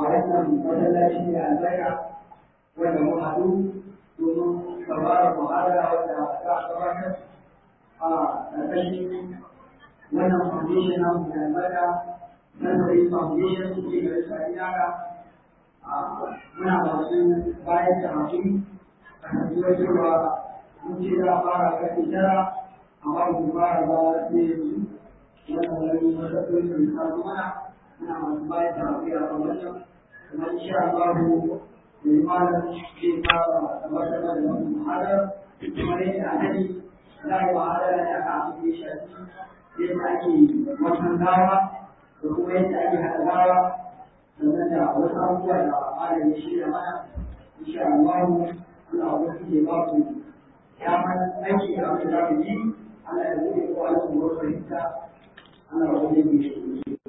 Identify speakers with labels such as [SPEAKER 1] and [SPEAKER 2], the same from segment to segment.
[SPEAKER 1] a wannan masallaci da albarka wanda mun haɗu domin sauraron muhadara wanda za a gabatar a ƙarƙashin wannan foundation na mu da albarka Nazari Foundation su ke da tsari haka muna masu bayan da haƙuri a kasuwar cewa mun ce za a fara ƙarfe tara amma ba mu fara ba sai yanzu wannan wani matsaloli da misali mana muna masu bayan da haƙuri a kan wannan kuma insha Allah mai malam zai fara gabatar da wannan muhadar kuma yadda a nani za a yi muhadara ne aka abin da ya shafi yadda ake wasan gawa da kuma yadda ake haɗa gawa sannan da wasu abubuwa da malam ya shirya mana insha Allah Allah ya kuke ba ku damar aiki da abin da za ku yi Allah ya buɗe ko Allah ku wasu fahimta Allah ya buɗe ku shi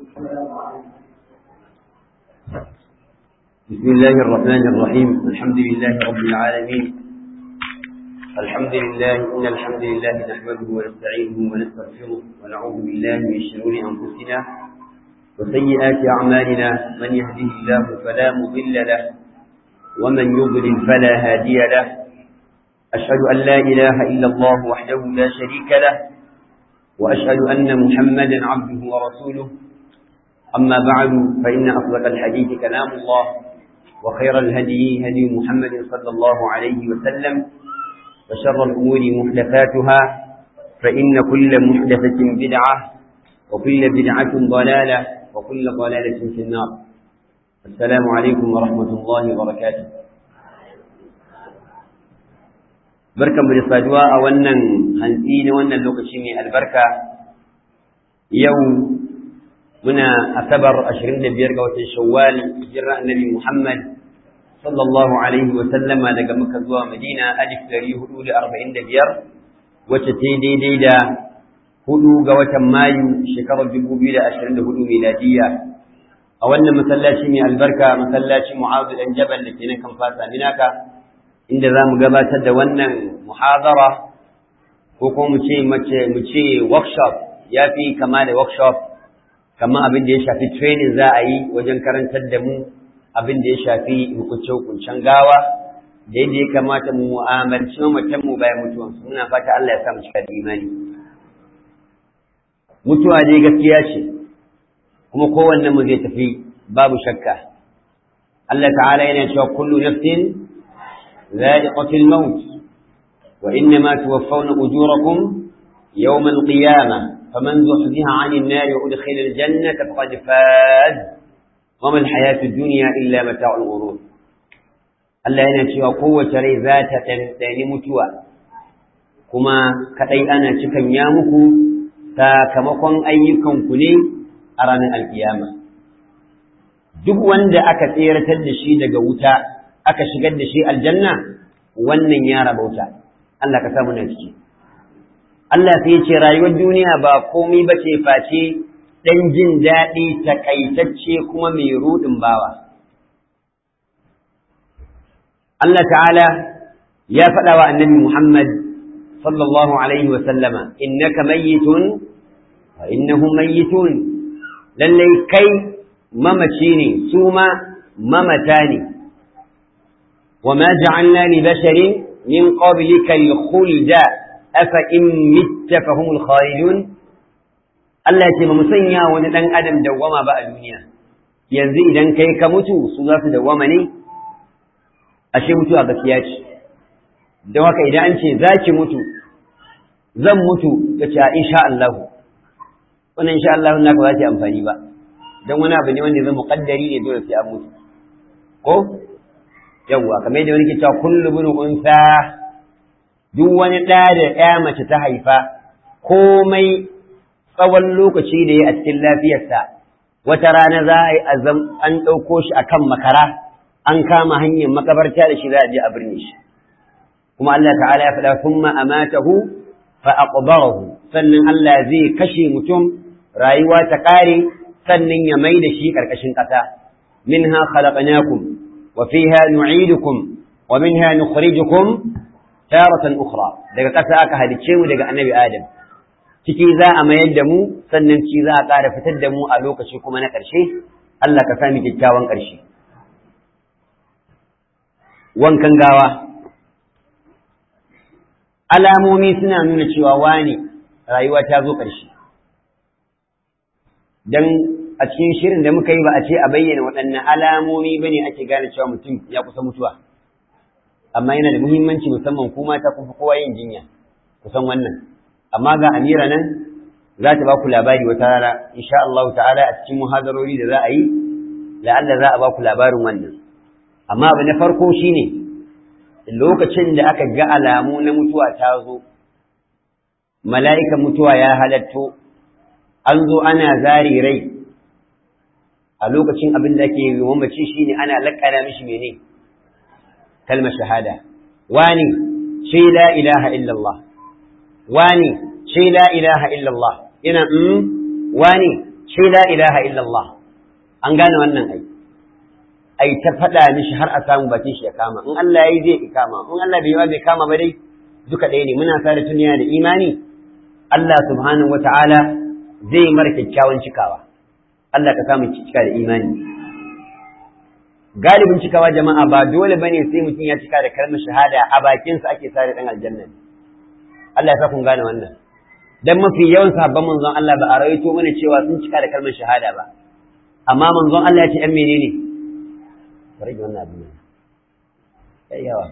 [SPEAKER 2] بسم الله الرحمن الرحيم الحمد لله رب العالمين الحمد لله إن الحمد لله نحمده ونستعينه ونستغفره ونعوذ بالله من شرور أنفسنا وسيئات أعمالنا من يهده الله فلا مضل له ومن يضلل فلا هادي له أشهد أن لا إله إلا الله وحده لا شريك له وأشهد أن محمدا عبده ورسوله أما بعد فإن أصدق الحديث كلام الله وخير الهدي هدي محمد صلى الله عليه وسلم وشر الأمور محدثاتها فإن كل محدثة بدعة وكل بدعة ضلالة وكل ضلالة في النار السلام عليكم ورحمة الله وبركاته barkan mu da saduwa a wannan hantsi na wannan lokaci mai albarka yau muna asabar 25 ga watan shawwal hijira annabi Muhammad sallallahu alaihi wa sallama daga Makka zuwa Madina alif 445 wacce ta daidai da hudu ga watan Mayu shekarar 2024 miladiya a wannan masallaci mai albarka masallacin Mu'adh dan Jabal da ke nan kan fasa Minaka inda za mu gabatar da wannan muhadara ko kuma mu ce mace mu ce workshop ya fi kama da workshop kamar abin da ya shafi training za a yi wajen karantar da mu abin da ya shafi hukunce-hukuncen gawa da yadda ya kamata mu mu'amalci mamatanmu bayan mutuwansu muna fata Allah ya sa mu cika da imani mutuwa dai gaskiya ce kuma kowanne mu zai tafi babu shakka Allah ta'ala yana cewa kullu nafsin za'iqatul maut wa innama tuwaffawna ujurakum yawm al-qiyamah فمن زحزح عن النار وأدخل الجنة فقد فاز وما الحياة الدنيا إلا متاع الغرور Allah yana cewa kowace rai za ta ɗanɗani mutuwa kuma kaɗai ana cikan ya muku sakamakon ayyukanku ne a ranar alkiyama duk wanda aka tseratar da shi daga wuta aka shigar da shi aljanna wannan ya rabauta Allah ka samu na ciki Allah sai ce rayuwar duniya ba komai ba ce face ɗan jin daɗi takaitacce kuma mai ruɗin bawa. Allah ta'ala ya faɗa wa annabi Muhammad sallallahu Alaihi wasallama, innaka mayyitun wa innahum mayyitun lallai kai mamaci ne, su ma mamata ne. Wa ma ja'alna li basharin min qablika al-khulda afa in mitta fahumul khalidun Allah ya ce ba mu sanya wani dan adam dawwama ba a duniya yanzu idan kai ka mutu su za su dawwama ne ashe mutu a gaskiya ce don haka idan an ce za ki mutu zan mutu ka ce insha Allah wannan insha Allah na ba za ta amfani ba don wani abu ne wanda zai muqaddari ne dole sai an mutu ko yawwa kamar yadda wani ke cewa kullu bin unsa duk wani ɗa da ɗaya mace ta haifa komai tsawon lokaci da ya a cikin lafiyarsa wata rana za a yi azam an ɗauko shi a kan makara an kama hanyar makabarta da shi za a je a birne shi kuma Allah ta'ala ya faɗa thumma amatahu fa aqbarahu sannan Allah zai kashe mutum rayuwa ta ƙare sannan ya mai da shi ƙarƙashin ƙasa minha khalaqnakum wa fiha nu'idukum wa minha nukhrijukum taratan ukhra daga ƙasa aka halicce mu daga annabi adam ciki za a mayar da mu sannan ci za a ƙara fitar da mu a lokaci kuma na ƙarshe Allah ka sami kyakkyawan ƙarshe wankan gawa alamomi suna nuna cewa wani rayuwa ta zo ƙarshe don a cikin shirin da muka yi ba a ce a bayyana waɗannan alamomi ba ne ake gane cewa mutum ya kusa mutuwa amma yana da muhimmanci musamman kuma ta kufa kowa yin jinya kusan wannan amma ga amira nan za ta ba ku labari wata rana insha Allah ta'ala a cikin muhadarori da za a yi la'alla za a ba ku labarin wannan amma abu na farko shine lokacin da aka ga alamu na mutuwa ta zo mala'ikan mutuwa ya halatto an zo ana zari rai a lokacin abin da ake yi mamaci shine ana lakkana mishi mene kalmar shahada wani ce la ilaha illallah wani ce la ilaha illallah ina mm wani ce la ilaha illallah an gane wannan ai ai ta faɗa mishi har a samu bakin shi ya kama in Allah yayi zai kama in Allah bai yi bai kama ba dai duka ɗaya ne muna sa da duniya da imani Allah subhanahu wataala zai mara kyakkyawan cikawa Allah ka samu cika da imani galibin cikawa jama'a ba dole bane sai mutum ya cika da kalmar shahada a bakinsa ake sare dan aljanna Allah ya sa kun gane wannan dan mafi yawan sahabban manzon Allah ba a rawaito mana cewa sun cika da kalmar shahada ba amma manzon Allah ya ce ɗan menene rage wannan abin ya yawa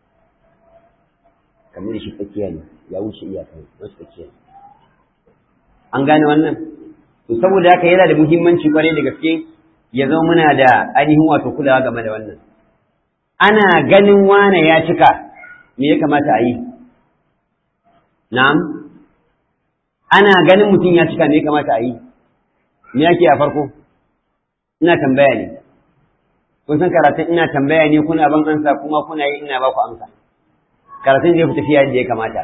[SPEAKER 2] kamar shi tsakiya ne ya wuce iyaka wasu tsakiya an gane wannan to saboda haka yana da muhimmanci kwarai da gaske ya zama muna da ainihin wato kulawa game da wannan ana ganin wane ya cika me ya kamata a yi na'am ana ganin mutum ya cika me ya kamata a yi me yake a farko ina tambaya ne kun san karatun ina tambaya ne kuna ban ansa kuma kuna yi ina ba ku amsa karatun zai fi tafiya yadda ya kamata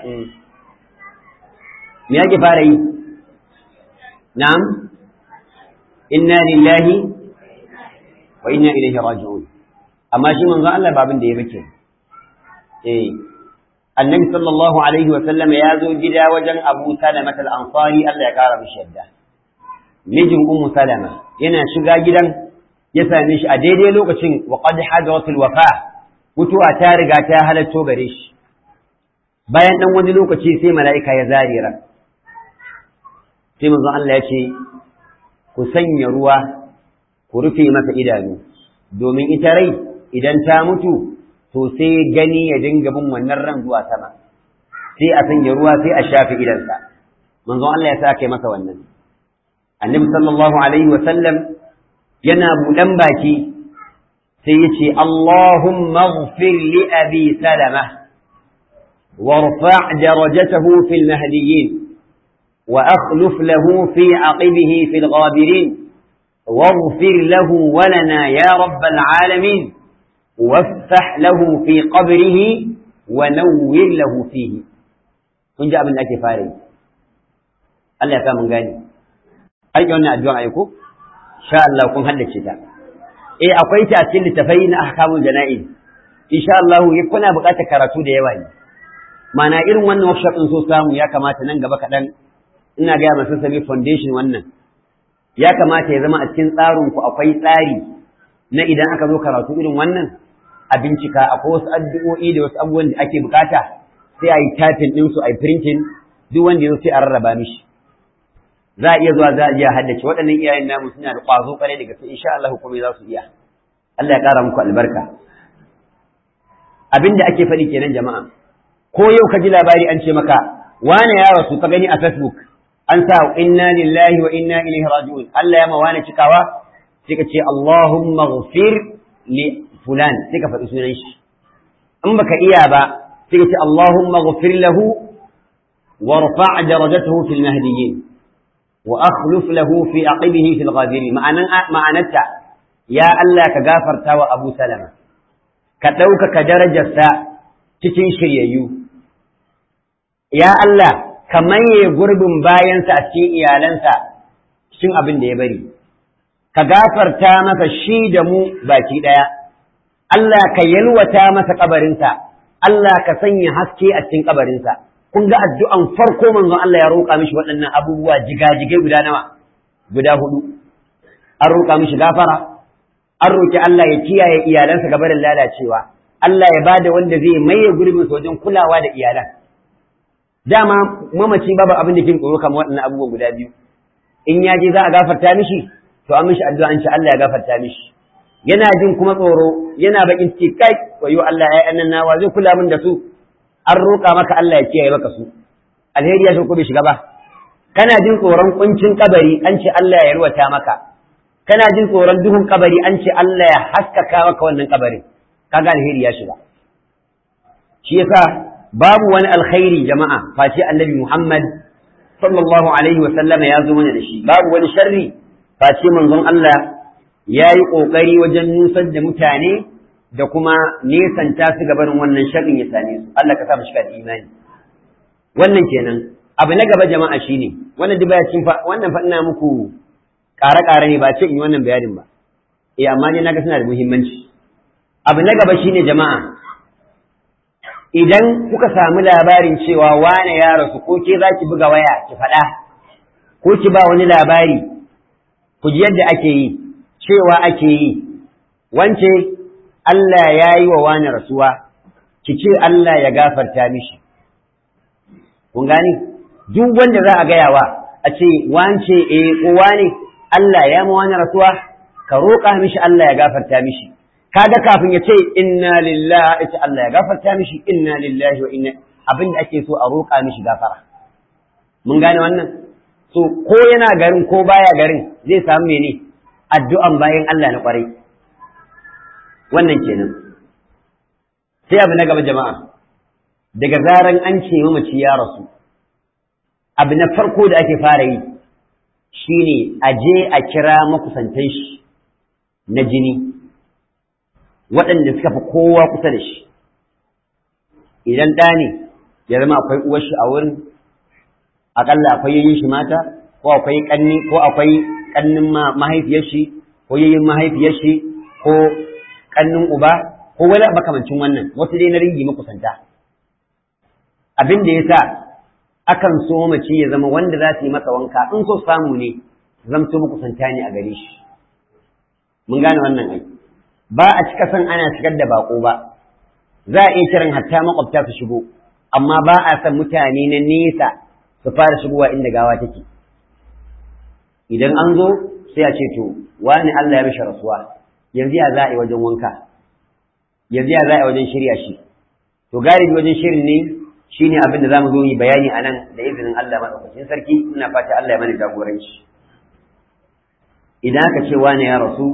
[SPEAKER 2] me yake fara yi na'am inna lillahi wa inna ilaihi raji'un amma shi manzon Allah ba abin da ya bace eh annabi sallallahu alaihi wa sallam ya zo gida wajen Abu Salama al-Ansari Allah ya kara mishi yadda mijin Ummu Salama yana shiga gidan ya same shi a daidai lokacin wa qad hadaratul wafa mutuwa ta riga ta halatto gare shi bayan dan wani lokaci sai mala'ika ya zarira sai manzon Allah ya ce ku sanya ruwa ku rufe masa idanu domin ita rai idan ta mutu to sai gani ya dinga bin wannan ran zuwa sama sai a sanya ruwa sai a shafe idansa manzon Allah ya sa kai masa wannan annabi sallallahu alaihi wa sallam yana buɗan baki sai ya ce Allahumma ighfir li abi salama وارفع درجته في المهديين وأخلف له في عقبه في الغابرين واغفر له ولنا يا رب العالمين وافتح له في قبره ونور له فيه kun ji abin da ake fara yi Allah ya sa mun gane har yi wannan addu'a aiko sha Allah kun haddace ta eh akwai ta a cikin littafai na ahkamul jana'iz insha Allah kuna buƙatar karatu da yawa ne mana irin wannan workshop din so samu ya kamata nan gaba kaɗan ina gaya masu sami foundation wannan ya kamata ya zama a cikin tsarin ku akwai tsari na idan aka zo karatu irin wannan a bincika akwai wasu addu'o'i da wasu abubuwan da ake bukata sai a yi typing din su a yi printing duk wanda ya zo sai a rarraba mishi za a iya zuwa za a iya haddace waɗannan iyayen namu suna da ƙwazo ƙwarai da gaske insha Allah kuma za su iya Allah ya ƙara muku albarka abin da ake faɗi kenan jama'a ko yau ka ji labari an ce maka wane ya rasu ka gani a Facebook an sa inna lillahi wa inna ilaihi raji'un Allah ya ma wane cikawa sai ka ce Allahumma ghfir li fulan sai ka faɗi sunan shi in baka iya ba sai ka ce Allahumma ghfir lahu warfa' darajatahu fil mahdiyyin wa akhluf lahu fi aqibihi fil ghabirin ma'anan ma'anarta ya Allah ka gafarta wa Abu Salama ka ɗaukaka darajarsa cikin shiryayyu ya Allah ka maye gurbin bayansa a cikin iyalansa cikin abin da ya bari ka gafarta masa shi da mu baki ɗaya Allah ka yalwata masa kabarinsa Allah ka sanya haske a cikin kabarinsa kun ga addu'an farko manzon Allah ya roƙa mishi waɗannan abubuwa jigajigai guda nawa guda hudu an roƙa mishi gafara an roƙi Allah ya kiyaye iyalansa gaba da lalacewa Allah ya bada wanda zai maye gurbin wajen kulawa da iyalan dama mamaci babu abin da kin tsoro kamar waɗannan abubuwan guda biyu in ya je za a gafarta mishi to an mishi addu'a an ce Allah ya gafarta mishi yana jin kuma tsoro yana bakin ciki kai wayo Allah ya annan nawa zai kula min da su an roƙa maka Allah ya kiyaye maka su alheri ya ko bai shiga ba kana jin tsoron kuncin kabari an ce Allah ya yarwata maka kana jin tsoron duhun kabari an ce Allah ya haskaka maka wannan kabarin kaga alheri ya shiga shi yasa babu wani alkhairi jama'a face annabi Muhammad sallallahu alaihi wa sallama ya zo mana da shi babu wani sharri face manzon Allah ya yi ƙoƙari wajen nusar da mutane da kuma nesanta su gabanin wannan sharrin ya same su Allah ka sa mu shiga da imani wannan kenan abu na gaba jama'a shine wannan duk cin fa wannan fa ina muku ƙare-ƙare ne ba ce in yi wannan bayanin ba eh amma ne naga suna da muhimmanci abu na gaba shine jama'a idan kuka samu labarin cewa wane ya rasu ko ke za ki buga waya ki faɗa ko ki ba wani labari ku ji yadda ake yi cewa ake yi wance Allah ya yi wa wani rasuwa ki ce Allah ya gafarta mishi kun gani duk wanda za a gayawa a ce wance eh ko wane Allah ya ma wani rasuwa ka roƙa mishi Allah ya gafarta mishi kaga kafin ya ce inna lillahi ita Allah ya gafarta mishi inna lillahi wa inna abin da ake so a roƙa mishi gafara mun gane wannan so ko yana garin ko baya garin zai samu mene addu'an bayan Allah na kwarai wannan kenan sai abu na gaba jama'a daga zaran an ce mamaci ya rasu abu na farko da ake fara yi shine a je a kira makusantan shi na jini waɗanda suka fi kowa kusa da shi idan ɗa ne ya zama akwai uwar shi a wurin aƙalla akwai yayin shi mata ko akwai ƙanni ko akwai ƙannin mahaifiyar shi ko yayin mahaifiyar shi ko ƙannin uba ko wani makamancin wannan wasu dai na ringi makusanta abin da ya sa akan so mace ya zama wanda za su yi masa wanka in so samu ne zamto makusanta ne a gare shi mun gane wannan aiki ba a cika san ana shigar da bako ba za a iya kiran hatta makwabta su shigo amma ba a san mutane na nesa su fara shigowa inda gawa take idan an zo sai a ce to wani Allah ya mishi rasuwa yanzu ya za a yi wajen wanka yanzu ya za a yi wajen shirya shi to galibi wajen shirin ne shine abin da zamu zo yi bayani a nan da izinin Allah madaukakin sarki ina fata Allah ya mana jagoranci idan aka ce wani ya rasu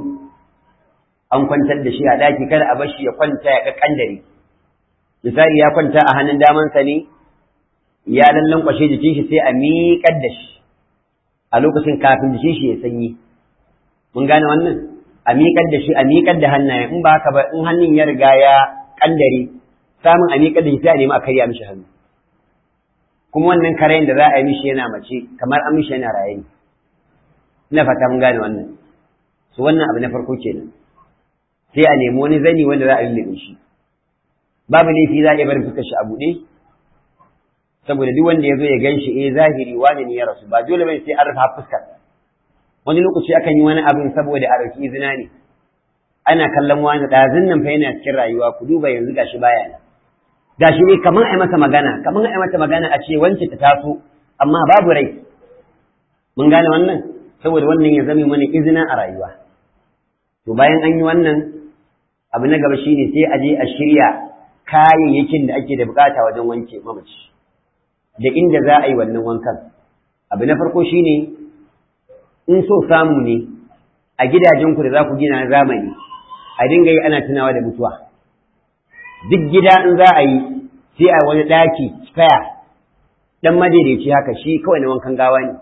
[SPEAKER 2] an kwantar da shi a ɗaki kada a bashi ya kwanta ya kakkandare misali ya kwanta a hannun damansa ne ya lallan kwashe jikin shi sai a miƙar da shi a lokacin kafin jikin shi ya sanyi mun gane wannan a miƙar da shi a miƙar da hannaye in ba haka ba in hannun ya riga ya kandare samun a miƙar da shi sai a nemi a karya mishi hannu kuma wannan karayin da za a yi mishi yana mace kamar an mishi yana raye ne ina fata mun gane wannan su wannan abu na farko kenan sai a nemi wani zani wanda za a lullube shi babu laifi za a iya barin fuskar shi a buɗe saboda duk wanda ya zo ya gan shi eh zahiri wani ne ya rasu ba dole bane sai an rufe fuskar wani lokaci akan yi wani abin saboda a ɗauki izina ne ana kallon wani ɗazun nan fa yana cikin rayuwa ku duba yanzu gashi baya nan gashi ne kamar a masa magana kamar a mata magana a ce wance ta taso amma babu rai mun gane wannan saboda wannan ya zame mana izina a rayuwa to bayan an yi wannan abu na gaba shine sai a je a shirya kayayyakin da ake da bukata wajen wanke mamaci da inda za a yi wannan wankan abu na farko shine in so samu ne a gidajenku da za ku gina na zamani a dinga yi ana tunawa da mutuwa duk gida in za a yi sai a wani ɗaki spare dan madaidaici haka shi kawai na wankan gawa ne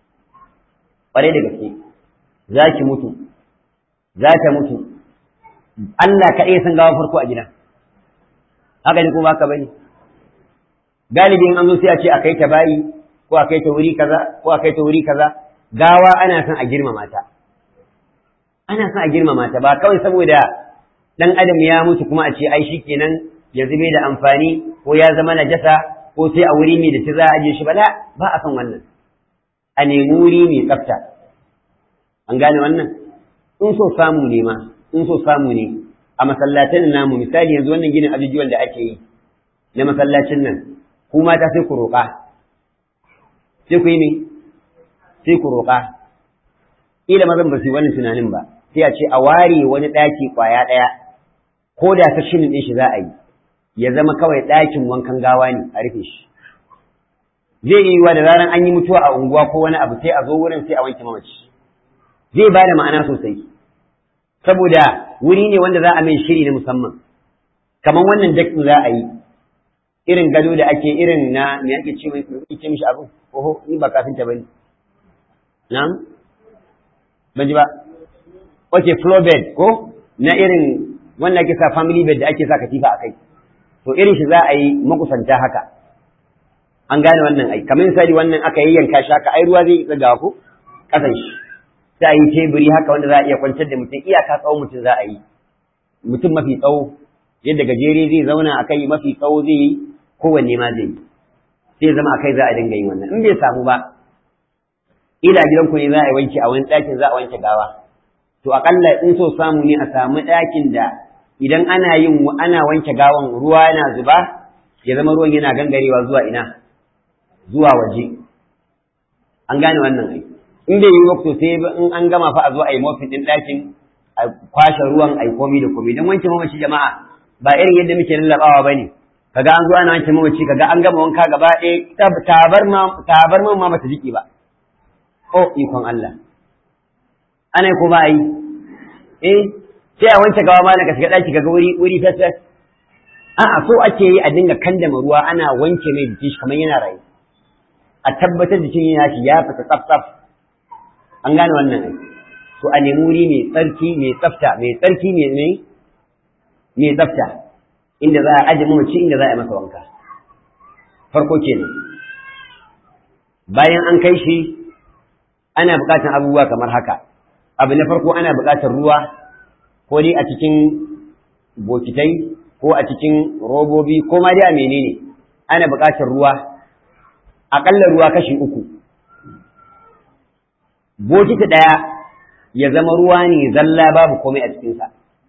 [SPEAKER 2] ƙwarai da gaske za ki mutu za ta mutu Allah kaɗai san gawa farko a gidan haka ne ko ba ka bane galibi in an zo sai a ce a kai ta bayi ko a kai ta wuri kaza ko a kai ta wuri kaza gawa ana son a girmama ta ana son a girmama ta ba kawai saboda dan adam ya mutu kuma a ce ai shikenan ya zube da amfani ko ya zama najasa ko sai a wuri mai da ta za a aje shi ba ba a son wannan a nemi wuri mai tsafta an gane wannan in so samu ne ma in so samu ne a masallatan namu misali yanzu wannan ginin ajujuwan da ake yi na masallacin nan ku mata sai ku roƙa sai ku yi ne sai ku roƙa ila mazan ba su yi wannan tunanin ba sai a ce a ware wani ɗaki ƙwaya ɗaya ko da ta shinin ɗin shi za a yi ya zama kawai ɗakin wankan gawa ne a rufe shi zai yi wa da zaran an yi mutuwa a unguwa ko wani abu sai a zo wurin sai a wanke mamaci zai ba da ma'ana sosai saboda wuri ne wanda za a mai shiri na musamman kamar wannan dakin za a yi irin gado da ake irin na me ake ce mai ce mishi abu oho ni ba kafin ta bane na'am ban ji ba okay floor bed ko na irin wanda ake sa family bed da ake sa katifa a kai to irin shi za a yi makusanta haka an gane wannan ai kamar misali wannan aka yayyanka shi haka ai ruwa zai tsaga ko kasan shi sai a yi teburi haka wanda za a iya kwantar da mutum iyaka tsawon mutum za a yi mutum mafi tsawo yadda gajere zai zauna a kai mafi tsawo zai yi kowanne ma zai yi sai zama a kai za a dinga yin wannan in bai samu ba ila gidanku ne za a yi wanke a wani ɗakin za a wanke gawa to aƙalla in so samu ne a samu ɗakin da idan ana yin ana wanke gawan ruwa yana zuba ya zama ruwan yana gangarewa zuwa ina zuwa waje an gane wannan ai in bai yi wakto sai in an gama fa a zo a yi mofin ɗin ɗakin a kwashe ruwan a yi komi da komi don wanke mamaci jama'a ba irin yadda muke lallaɓawa ba ne kaga an zo ana wanke mamaci kaga an gama wanka gaba ɗaya tabar ma bata jiki ba oh ikon Allah ana yi ko ba a yi eh sai a wanke gawa ma ka shiga ɗaki kaga wuri wuri fes fes a'a so ake yi a dinga kandama ruwa ana wanke mai jiki shi kamar yana rayu a tabbatar jikin yana shi ya fita tsaf tsaf an gane wannan ai to a nemi wuri mai tsarki mai tsafta mai tsarki mai mai mai tsafta inda za a aje mamaci inda za a yi masa wanka farko kenan bayan an kai shi ana buƙatar abubuwa kamar haka abu na farko ana buƙatar ruwa ko dai a cikin bokitai ko a cikin robobi ko ma dai a menene ana buƙatar ruwa aƙalla ruwa kashi uku bokiti ɗaya ya zama ruwa ne zalla babu komai a cikinsa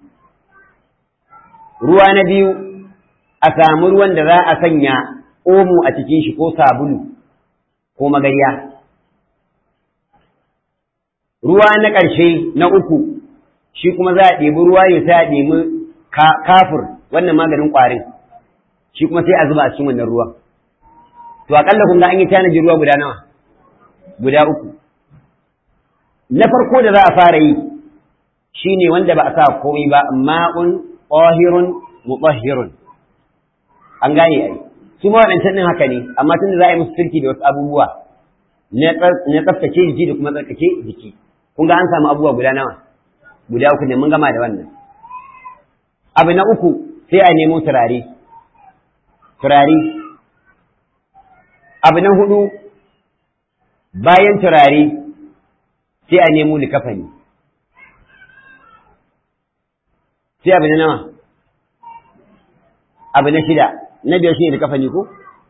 [SPEAKER 2] ruwa na biyu a samu ruwan da za a sanya omo a cikin shi ko sabulu ko magarya ruwa na ƙarshe na uku shi kuma za a ɗebi ruwa ne sai a ɗebi kafur wannan maganin ƙwarin shi kuma sai a zuba a cikin wannan ruwan to aƙalla kun ga an yi tanaji ruwa guda nawa guda uku na farko da za a fara yi shine wanda ba a sa komai ba ma'un ƙahirun mutahhirun an gane ai su ma waɗancan ɗin haka ne amma tunda za a yi musu sirki da wasu abubuwa na tsaftace jiki da kuma tsarkake jiki kun ga an samu abubuwa guda nawa guda uku ne mun gama da wannan abu na uku sai a nemo turare turare abu na hudu bayan turare sai a nemo likafani sai abu na nawa abu na shida na biyar shi ne likafani ko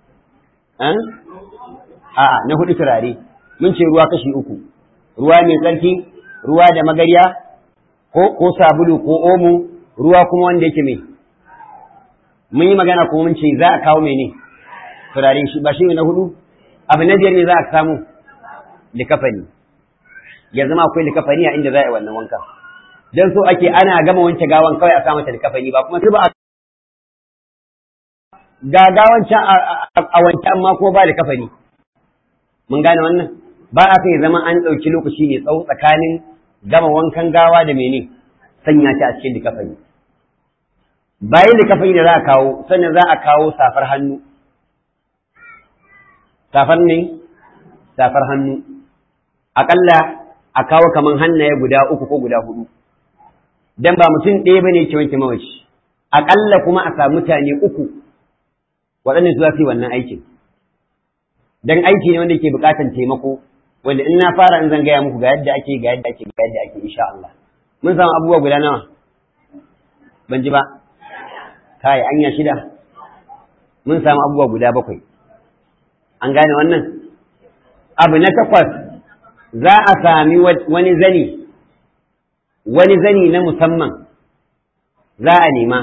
[SPEAKER 2] a'a na hudu turare mun ce ruwa kashi uku ruwa mai tsarki ruwa da magarya ko ko sabulu ko omo ruwa kuma wanda yake mai mun yi magana kuma mun ce za a kawo mene turare shi ba shi ne na hudu abu na biyar ne za a samu likafani ya zama akwai likafani a inda za a yi wannan wanka dan so ake ana gama wanke gawan kawai a sa mata likafani ba kuma sai ba ga gawan can a wanke amma ko ba likafani mun gane wannan ba a kai zama an ɗauki lokaci ne tsawo tsakanin gama wankan gawa da mene sanya shi a cikin likafani bayan likafani da za a kawo sannan za a kawo safar hannu safar ne safar hannu aƙalla a kawo kaman hannaye guda uku ko guda hudu dan ba mutum ɗaya bane ke wanke mawaci aƙalla kuma a samu mutane uku waɗanda su za su yi wannan aikin dan aiki ne wanda ke buƙatar taimako wanda in na fara in zan gaya muku ga yadda ake ga yadda ake ga yadda ake insha Allah mun samu abubuwa guda nawa ban ji ba kai anya shida mun samu abubuwa guda bakwai an gane wannan abu na takwas za a sami wani zani wani zani na musamman za a nema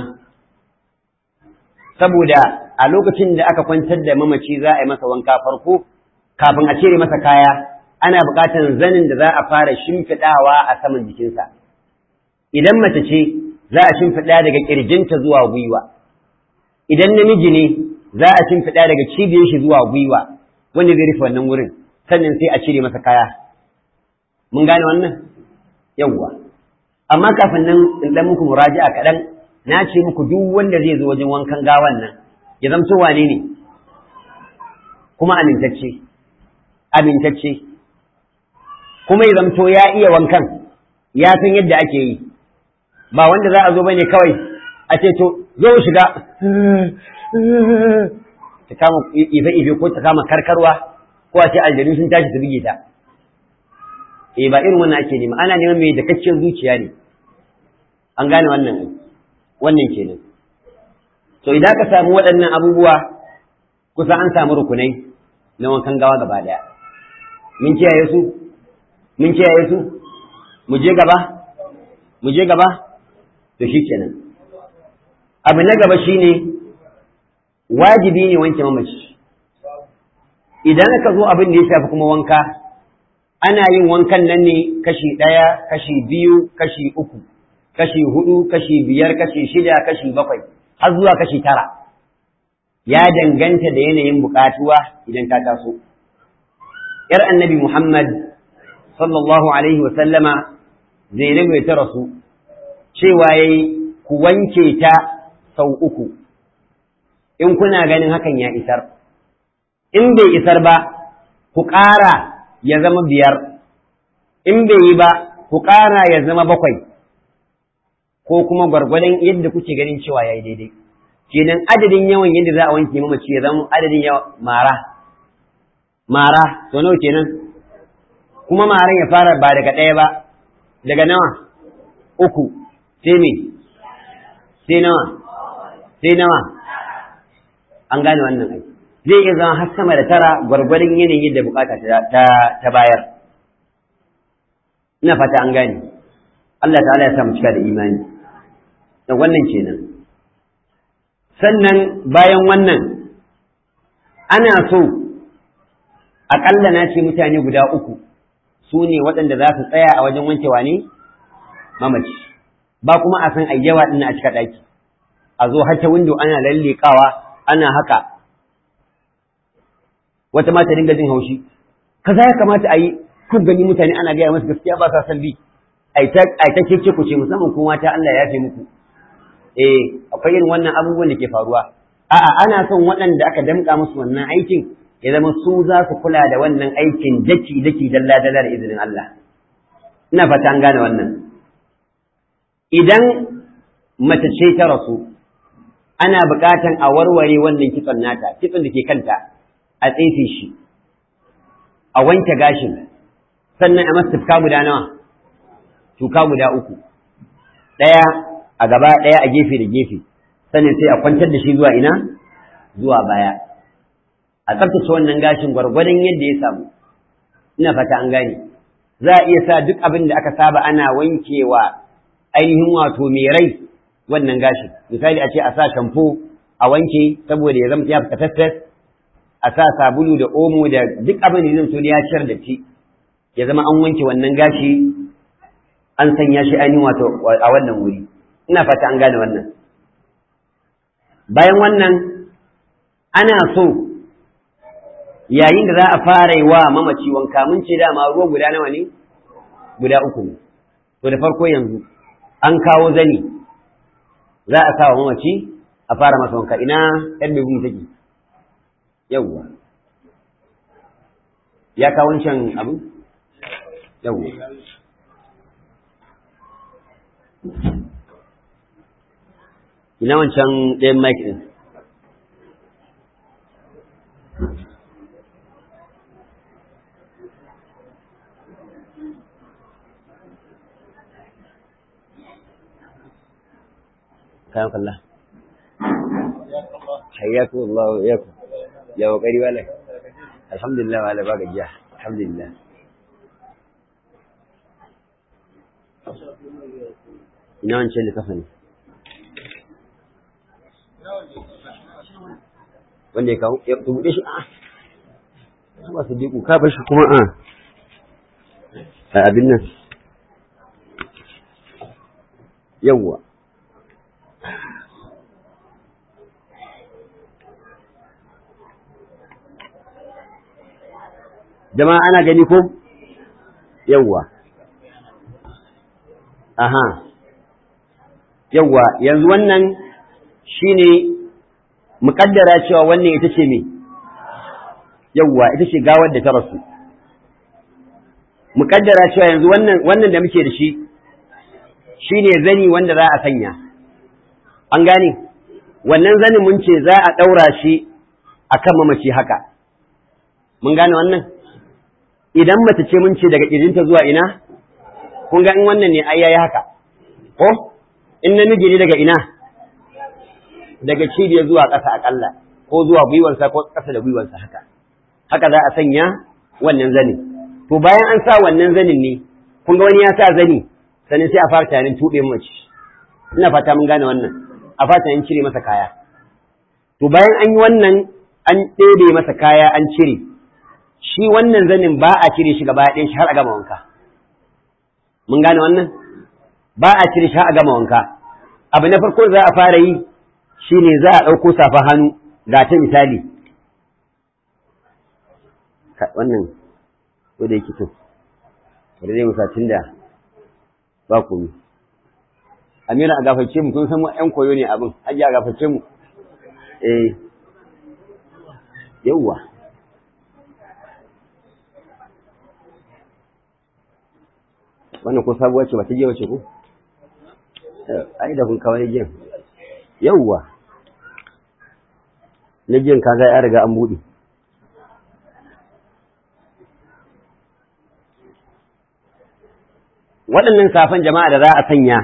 [SPEAKER 2] saboda a lokacin da aka kwantar da mamaci za a yi masa wanka farko kafin a cire masa kaya ana buƙatar zanin da za a fara shimfiɗawa a saman jikinsa idan mace ce za a shimfiɗa daga ƙirjinta zuwa gwiwa idan namiji ne za a shimfiɗa daga cibiyar shi zuwa gwiwa wanda zai rufe wannan wurin sannan sai a cire masa kaya mun gane wannan yawwa amma kafin nan in dan muku muraji'a kaɗan na ce muku duk wanda zai zo wajen wankan gawan nan ya zamto wane ne kuma amintacce amintacce kuma ya zamto ya iya wankan ya san yadda ake yi ba wanda za a zo bane kawai a ce to zo shiga ta kama ife ife ko ta kama karkarwa ko a ce aljanu sun tashi su bige ta eh ba irin wannan ake nema ana neman mai dakaccen zuciya ne an gane wannan wannan kenan to idan ka samu waɗannan abubuwa kusa an samu rukunai na wankan gawa gaba daya mun kiyaye su mun kiyaye su mu je gaba mu je gaba to shikenan abu na gaba shine wajibi ne wanke mamaci idan aka zo abin da ya shafi kuma wanka ana yin wankan nan ne kashi ɗaya kashi biyu kashi uku kashi hudu kashi biyar kashi shida kashi bakwai har zuwa kashi tara ya danganta da yanayin buƙatuwa idan ta taso ‘yar annabi Muhammad sallallahu alaihi wa sallama Zainabu ta rasu cewa yayi ku wanke ta sau uku in kuna ganin hakan ya isar in bai isar ba ku ƙara ya zama biyar in bai yi ba ku ƙara ya zama bakwai ko kuma gwargwadon yadda kuke ganin cewa ya yi daidai kenan adadin yawan yadda za a wanke mamaci ya zama adadin yawan mara mara to nawa kenan kuma maran ya fara ba daga ɗaya ba daga nawa uku sai me sai nawa sai nawa an gane wannan aiki zai iya zama har sama da tara gwargwadon yanayin da bukata ta bayar ina fata an gane Allah ta'ala ya samu cika da imani da wannan kenan sannan bayan wannan ana so aƙalla na ce mutane guda uku su ne waɗanda za su tsaya a wajen wankewa ne mamaci ba kuma a san ayyawa ɗin a cika ɗaki a zo har ta windo ana lallekawa ana haka wata mata dinga jin haushi kaza ya kamata a yi kun gani mutane ana gaya masu gaskiya ba sa san bi ai ta keke ku ce musamman kuma mata Allah ya fi muku eh akwai irin wannan abubuwan da ke faruwa a'a ana son waɗanda aka damƙa musu wannan aikin ya zama su za su kula da wannan aikin daki daki dalla dalla da izinin Allah ina fata an gane wannan idan mace ce ta rasu ana buƙatan a warware wannan kitson nata kitson da ke kanta a tsefe shi a wanke gashin sannan a masa tufka guda nawa tuka guda uku ɗaya a gaba ɗaya a gefe da gefe sannan sai a kwantar da shi zuwa ina zuwa baya a tsaftace wannan gashin gwargwadon yadda ya samu ina fata an gane za a iya sa duk abin da aka saba ana wankewa ainihin wato mai rai wannan gashin misali a ce a sa shampo a wanke saboda ya zama ya fita fesfes a sa sabulu da omo da duk abin da zai so ya ciyar da ci ya zama an wanke wannan gashi an sanya shi ainihin wato a wannan wuri ina fata an gane wannan bayan wannan ana so yayin da za a fara yi wa mamaci wanka mun ce dama ruwa guda nawa ne guda uku ne to da farko yanzu an kawo zani za a kawo mamaci a fara masa wanka ina yan bebu take yawwa ya kawo wancan abu yawwa ina wancan ɗayan mic ɗin kayan kalla hayyaku Allah wa iyaku ya kokari wala alhamdulillah wala ba gajiya alhamdulillah ina wancan da kafa ne wanda ya kawo ya tubuɗe shi a ba su diku ka bar shi kuma a a abin nan yawwa jama'a ana gani ko yawwa aha yawwa yanzu wannan shine muƙaddara cewa wannan ita ce me yawwa ita ce gawar da ta rasu muƙaddara cewa yanzu wannan wannan da muke da shi shine zani wanda za a sanya an gane wannan zanin mun ce za a ɗaura shi akan mamaci haka mun gane wannan idan mace ce mun ce daga ƙirjinta zuwa ina kun ga in wannan ne ai yayi haka ko in namiji ne daga ina daga cibiyar zuwa ƙasa aƙalla ko zuwa gwiwansa ko ƙasa da gwiwansa haka haka za a sanya wannan zanin to bayan an sa wannan zanin ne kun ga wani ya sa zani sannan sai a fara tunanin tuɓe mace ina fata mun gane wannan a fata an cire masa kaya to bayan an yi wannan an ɗebe masa kaya an cire shi wannan zanin ba a cire shi gaba ɗaya shi har a gama wanka mun gane wannan ba a cire shi har a gama wanka abu na farko za a fara yi shine za a ɗauko safa hannu ga ta misali wannan ko da yake to bari dai musacin da ba ku yi amira a gafarce mu kun san mu ƴan koyo ne abin hajji a gafarce mu eh yawwa wannan ko sabuwa ce ba ta je wace ko ai da kun kawai jin yawwa na jin kaga ya riga an buɗe waɗannan safan jama'a da za a sanya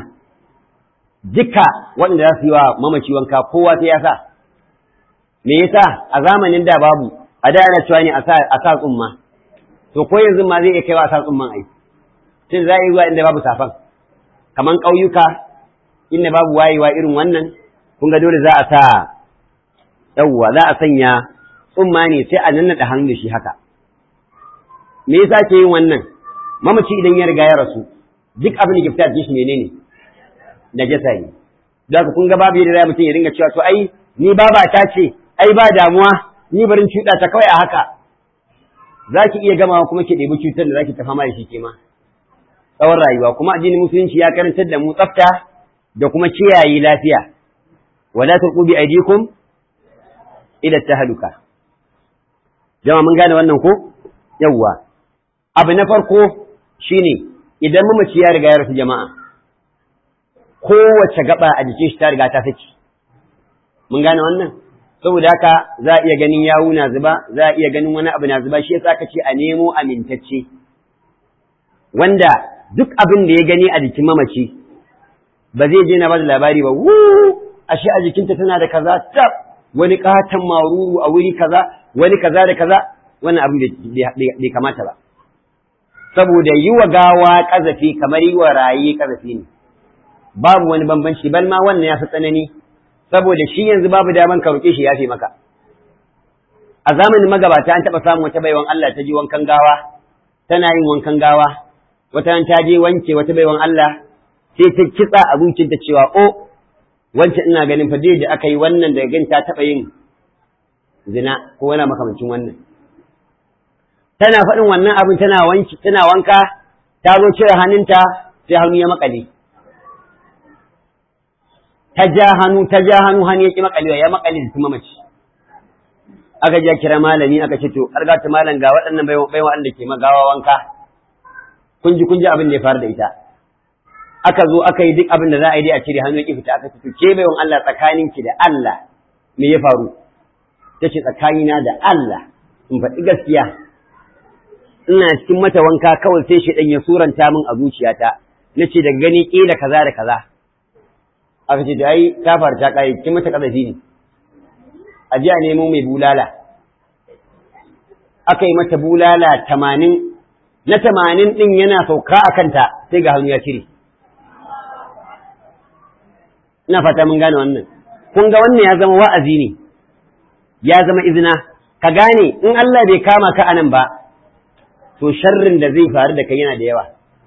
[SPEAKER 2] duka waɗanda za su yi wa mamaci wanka kowa sai ya sa me yasa a zamanin da babu a da ana cewa ne a sa tsumma to ko yanzu ma zai iya kaiwa a sa tsumman ai tun za a yi zuwa inda babu safan kaman ƙauyuka inda babu wayewa irin wannan kun ga dole za a sa yawwa za a sanya tsumma ne sai a nannaɗa hannu da shi haka me yasa ke yin wannan mamaci idan ya riga ya rasu duk abin da ke fita shi menene najasa ne da haka kun ga babu yadda mutum ya dinga cewa to ai ni baba ta ce ai ba damuwa ni barin cuɗa ta kawai a haka za ki iya gamawa kuma ki ɗebi cutar da za ki ta fama da shi ke ma tsawon rayuwa kuma addinin musulunci ya karantar da mu tsafta da kuma kiyaye lafiya wala tulqu bi aydikum ila tahluka jama'a mun gane wannan ko yawwa abu na farko shine idan mamaci ya riga ya rasu jama'a kowace gaba a jikin shi ta riga ta saki mun gane wannan saboda haka za a iya ganin yawu na zuba za a iya ganin wani abu na zuba shi yasa ka ce a nemo amintacce wanda duk abin da ya gani a jikin mamaci ba zai je na ba da labari ba wu ashe a jikinta tana da kaza tab wani katon maruru a wuri kaza wani kaza da kaza wannan abin bai kamata ba saboda yi wa gawa kazafi kamar yi wa raye kazafi ne babu wani bambanci bal ma wannan ya fi tsanani saboda shi yanzu babu daman ka roƙe shi ya fi maka a zamanin magabata an taɓa samun wata baiwan Allah ta ji wankan gawa tana yin wankan gawa wata ta je wanke wata baiwan Allah sai ta kitsa a zuciyarta cewa o wancan ina ganin fa da aka yi wannan daga gani ta taɓa yin zina ko wani makamancin wannan tana faɗin wannan abin tana wanki tana wanka ta zo cire hannunta sai hannu ya makale ta ja hannu ta ja hannu hannu ya ki makalewa ya makale da tuma mace aka ja kira malami aka ce to arga ta malam ga waɗannan baiwa baiwa Allah ke magawa wanka kun ji kun ji abin da ya faru da ita aka zo aka yi duk abin da za a yi dai a cire hannu ya ki fita aka ce to ke baiwan Allah tsakaninki da Allah me ya faru ta ce tsakanina da Allah in faɗi gaskiya ina cikin mata wanka kawai sai shi ɗan ya suranta min a zuciyata na ce daga gani ƙila kaza da kaza aka ce da ai ta faru ta ƙare kin mata ƙazafi ne a ji a nemo mai bulala aka yi mata bulala tamanin na tamanin ɗin yana sauka a kanta sai ga hannu ya cire ina fata mun gane wannan kun ga wannan ya zama wa'azi ne ya zama izina ka gane in Allah bai kama ka anan ba to sharrin da zai faru da kai yana da yawa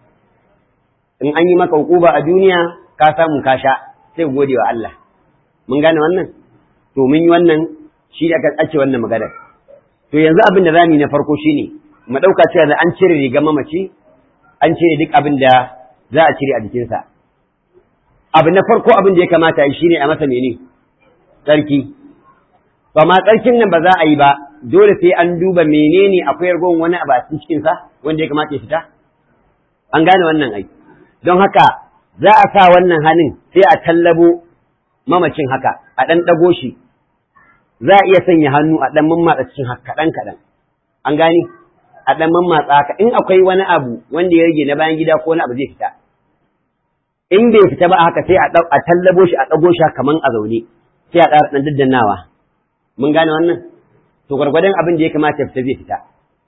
[SPEAKER 2] in an yi maka hukuba a duniya ka samu ka sha sai gode wa Allah mun gane wannan to mun yi wannan shi da aka tsace wannan maganar to yanzu abin da zamu yi na farko shine mu dauka cewa da an cire rigar mamaci an cire duk abin da za a cire a jikinsa abu na farko abin da ya kamata yi shine a masa mene tsarki ba ma tsarkin nan ba za a yi ba dole sai an duba menene akwai ragon wani abu a cikin sa wanda ya kamata ya fita an gane wannan ai don haka za a sa wannan hannun sai a tallabo mamacin haka a ɗan ɗago shi za a iya sanya hannu a ɗan mammatsa cikin haka kaɗan kaɗan an gane a ɗan mammatsa haka in akwai wani abu wanda ya rage na bayan gida ko wani abu zai fita in bai fita ba haka sai a tallabo shi a ɗago shi kaman a zaune sai a ƙara ɗan daddannawa mun gane wannan to gwargwadon abin da ya kamata ya fita zai fita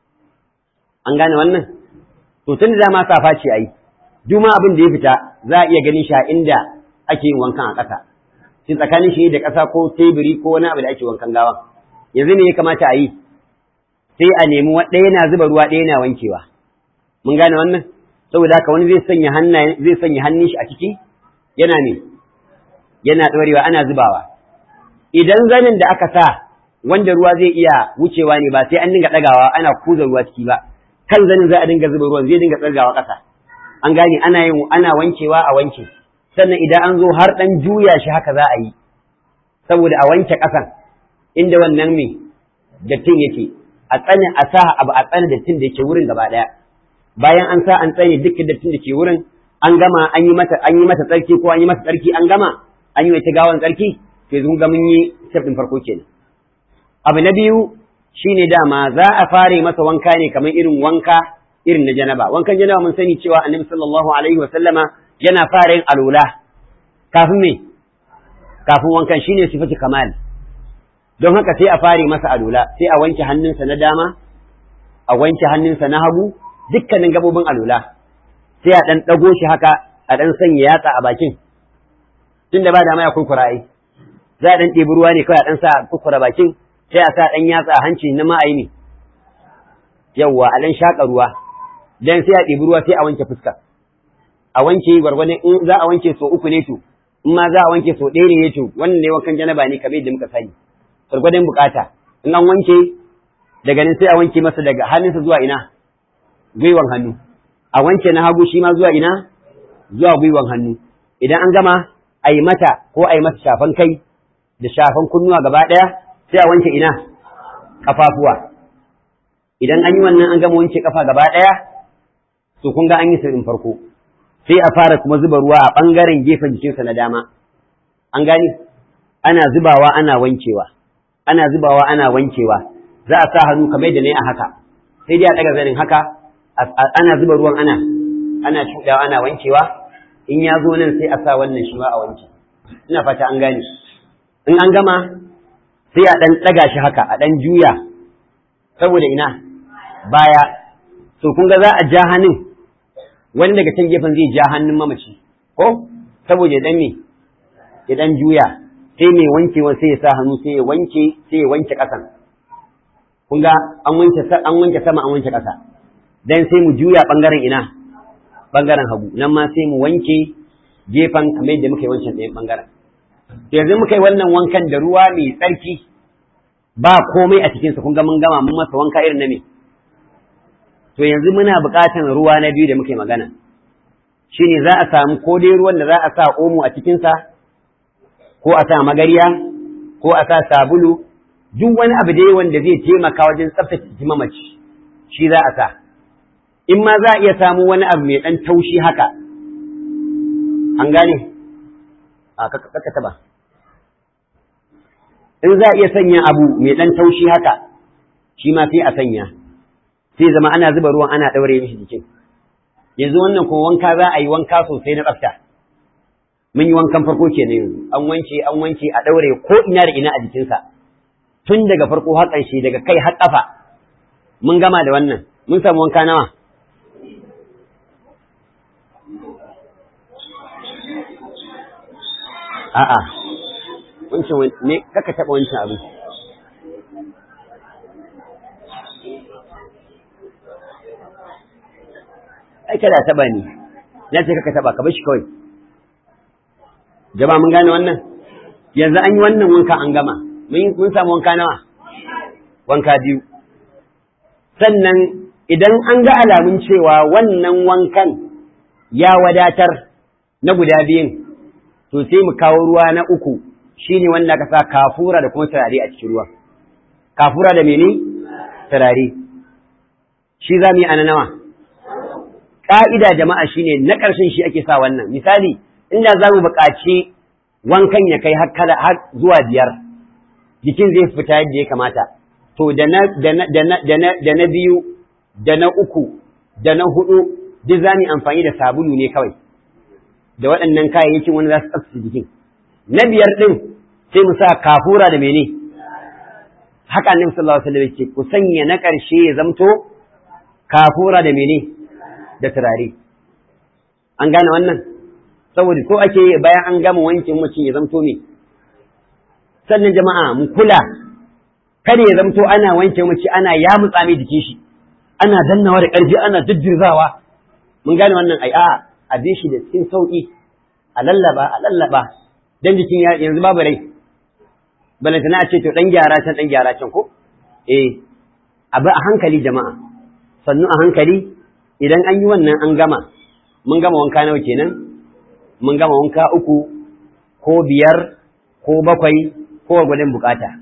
[SPEAKER 2] an gane wannan to tun da ma safa ce ai duk ma abin da ya fita za a iya ganin shi a inda ake yin wankan a ƙasa shi tsakanin shi da ƙasa ko teburi ko wani abu da ake wankan gawa yanzu ne ya kamata a yi sai a nemi ɗaya na zuba ruwa ɗaya na wankewa mun gane wannan saboda haka wani zai sanya hannaye zai sanya hannun shi a ciki yana ne yana ɗorewa ana zubawa idan zanin da aka sa wanda ruwa zai iya wucewa ne ba sai an dinga ɗagawa ana kuza ruwa ciki ba kan zanin za a dinga zuba ruwan zai dinga tsargawa ƙasa an gane ana yin ana wankewa a wanke sannan idan an zo har ɗan juya shi haka za a yi saboda a wanke ƙasan inda wannan mai dattin yake a tsane a sa abu a tsane dattin da yake wurin gaba ɗaya bayan an sa an tsane dukkan dattin da ke wurin an gama an yi mata an yi mata tsarki ko an yi mata tsarki an gama an yi wata gawan tsarki to yanzu ga mun yi step din farko kenan abu na biyu shine dama za a fare masa wanka ne kamar irin wanka irin na janaba wankan janaba mun sani cewa annabi sallallahu alaihi wa sallama yana fara yin alula kafin me kafin wankan shine sifatu kamal don haka sai a fare masa alula sai a wanke hannunsa na dama a wanke hannunsa na hagu dukkanin gabobin alula sai a dan dago shi haka a dan sanya yatsa a bakin tunda ba dama ya kurkura ai za a dan ɗebi ruwa ne kawai a dan sa kurkura bakin sai a sa dan yatsa a hanci na ma'ayi ne yawwa a dan shaka ruwa dan sai a ɗebi ruwa sai a wanke fuska a wanke gwargwadon in za a wanke so uku ne to in ma za a wanke so ɗaya ne to wannan ne wankan janaba ne kamar yadda muka sani gwargwadon bukata in an wanke daga nan sai a wanke masa daga hannunsa zuwa ina gwiwan hannu a wanke na hagu shi ma zuwa ina zuwa gwiwan hannu idan an gama a yi mata ko a yi masa shafan kai da shafan kunnuwa gaba ɗaya sai a wanke ina kafafuwa idan an yi wannan an gama wanke kafa gaba ɗaya to kun ga an yi sirrin farko sai a fara kuma zuba ruwa a ɓangaren gefen jikinsa na dama an gani ana zubawa ana wankewa ana zubawa ana wankewa za a sa hannu kamar da ne a haka sai dai a ɗaga zanin haka ana zuba ruwan ana ana shuɗawa ana wankewa in ya zo nan sai a sa wannan shi ma a wanke ina fata an gane in an gama sai a ɗan ɗaga shi haka a ɗan juya saboda ina baya to kun ga za a ja hannun wani daga can gefen zai ja hannun mamaci ko saboda ya dan me ya dan juya sai mai wankewa sai ya sa hannu sai ya wanke sai ya wanke ƙasan kun ga an wanke an wanke sama an wanke ƙasa dan sai mu juya bangaren ina bangaren hagu nan ma sai mu wanke gefen kamar yadda muka yi wancan ɗayan bangaren yanzu muka yi wannan wankan da ruwa mai tsarki ba komai a cikinsa kun ga mun gama mun masa wanka irin na me to yanzu muna buƙatar ruwa na biyu da muke magana shine za a samu ko dai ruwan da za a sa omo a cikinsa ko a sa magariya ko a sa sabulu duk wani abu dai wanda zai taimaka wajen tsaftace jikin mamaci shi za a sa in ma za a iya samu wani abu mai ɗan taushi haka an gane a kaka taba in za a iya sanya abu mai ɗan taushi haka shi ma sai a sanya sai zama ana zuba ruwan ana ɗaure mishi jikin yanzu wannan ko wanka za a yi wanka sosai na tsafta mun yi wankan farko ke ne yanzu an wanke an wanke a ɗaure ko ina da ina a jikinsa tun daga farko har ƙarshe daga kai har ƙafa mun gama da wannan mun samu wanka nawa a'a wancan ne kaka taɓa wancan abin kada taba ni na ce kaka taba ka bar shi kawai jama'a mun gane wannan yanzu an yi wannan wanka an gama mun samu wanka nawa wanka biyu sannan idan an ga alamun cewa wannan wankan ya wadatar na guda biyun to sai mu kawo ruwa na uku shine wanda aka sa kafura da kuma turare a cikin ruwa kafura da mene turare shi za mu yi ana nawa ƙa'ida jama'a shine na ƙarshen shi ake sa wannan misali inda za mu buƙaci wankan ya kai har zuwa biyar jikin zai fita yadda ya kamata to da na biyu da na uku da na hudu duk za mu amfani da sabulu ne kawai da waɗannan kayayyakin wani za su tsaftace jikin na biyar ɗin sai mu sa kafura da mene haka annabi sallallahu alaihi wasallam yake ku sanya na ƙarshe ya zamto kafura da mene da turare an gane wannan saboda so ake bayan an gama wankin mutum ya zamto me sannan jama'a mu kula kada ya zamto ana wanke mace ana ya mutsame jikin shi ana dannawa da ƙarfi ana jujjurzawa mun gane wannan ai a a bi shi da cikin sauki a lallaba a lallaba dan jikin yanzu babu rai balantana a ce to dan gyara can dan gyara can ko eh abu a hankali jama'a sannu a hankali idan an yi wannan an gama mun gama wanka nawa kenan mun gama wanka uku ko biyar ko bakwai ko gwadon bukata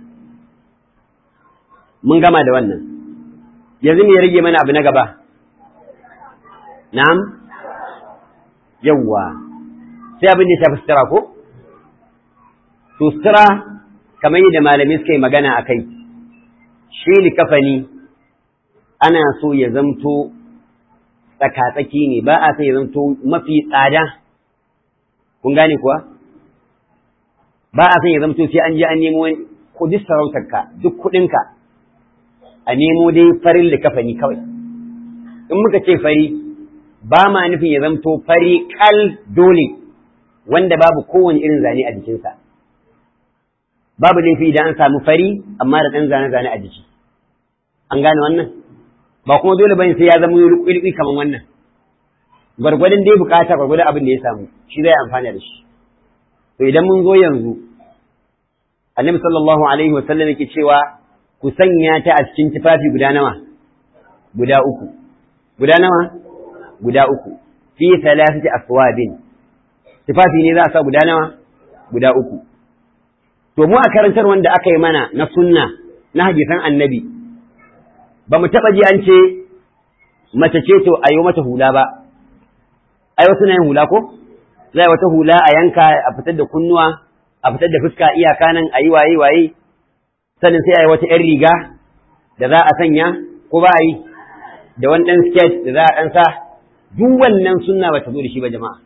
[SPEAKER 2] mun gama da wannan yanzu me ya rage mana abu na gaba na'am yawwa sai abin da ya shafi sutura ko to sutura kamar yadda malamai suka yi magana a kai shi likafani ana so ya zamto tsakatsaki ne ba a so ya zamto mafi tsada kun gane kuwa ba a son ya zamto sai an je an nemo ko duk sarautarka duk kuɗinka a nemo dai farin likafani kawai in muka ce fari ba ma nufin ya zamto fari kal dole wanda babu kowane irin zane a jikinsa babu laifi idan an samu fari amma da ɗan zane-zane a jiki an gane wannan ba kuma dole bane sai ya zama rukui kamar wannan gwargwadon dai bukata gwargwadon abin da ya samu shi zai amfana da shi to idan mun zo yanzu annabi sallallahu alaihi wa sallam yake cewa ku sanya ta a cikin tufafi guda nawa guda uku guda nawa guda uku fi thalathati aswabin tufafi ne za a sa guda nawa guda uku to mu a karantar wanda aka yi mana na sunna na hadisan annabi ba mu taɓa ji an ce mace ce to a yi mata hula ba ai wasu na yin hula ko za a wata hula a yanka a fitar da kunnuwa a fitar da fuska iyaka nan a yi waye waye sannan sai a yi wata ‘yan riga da za a sanya ko ba a yi da wani ɗan skirt da za a ɗan sa duk wannan sunna ba ta zo da shi ba jama'a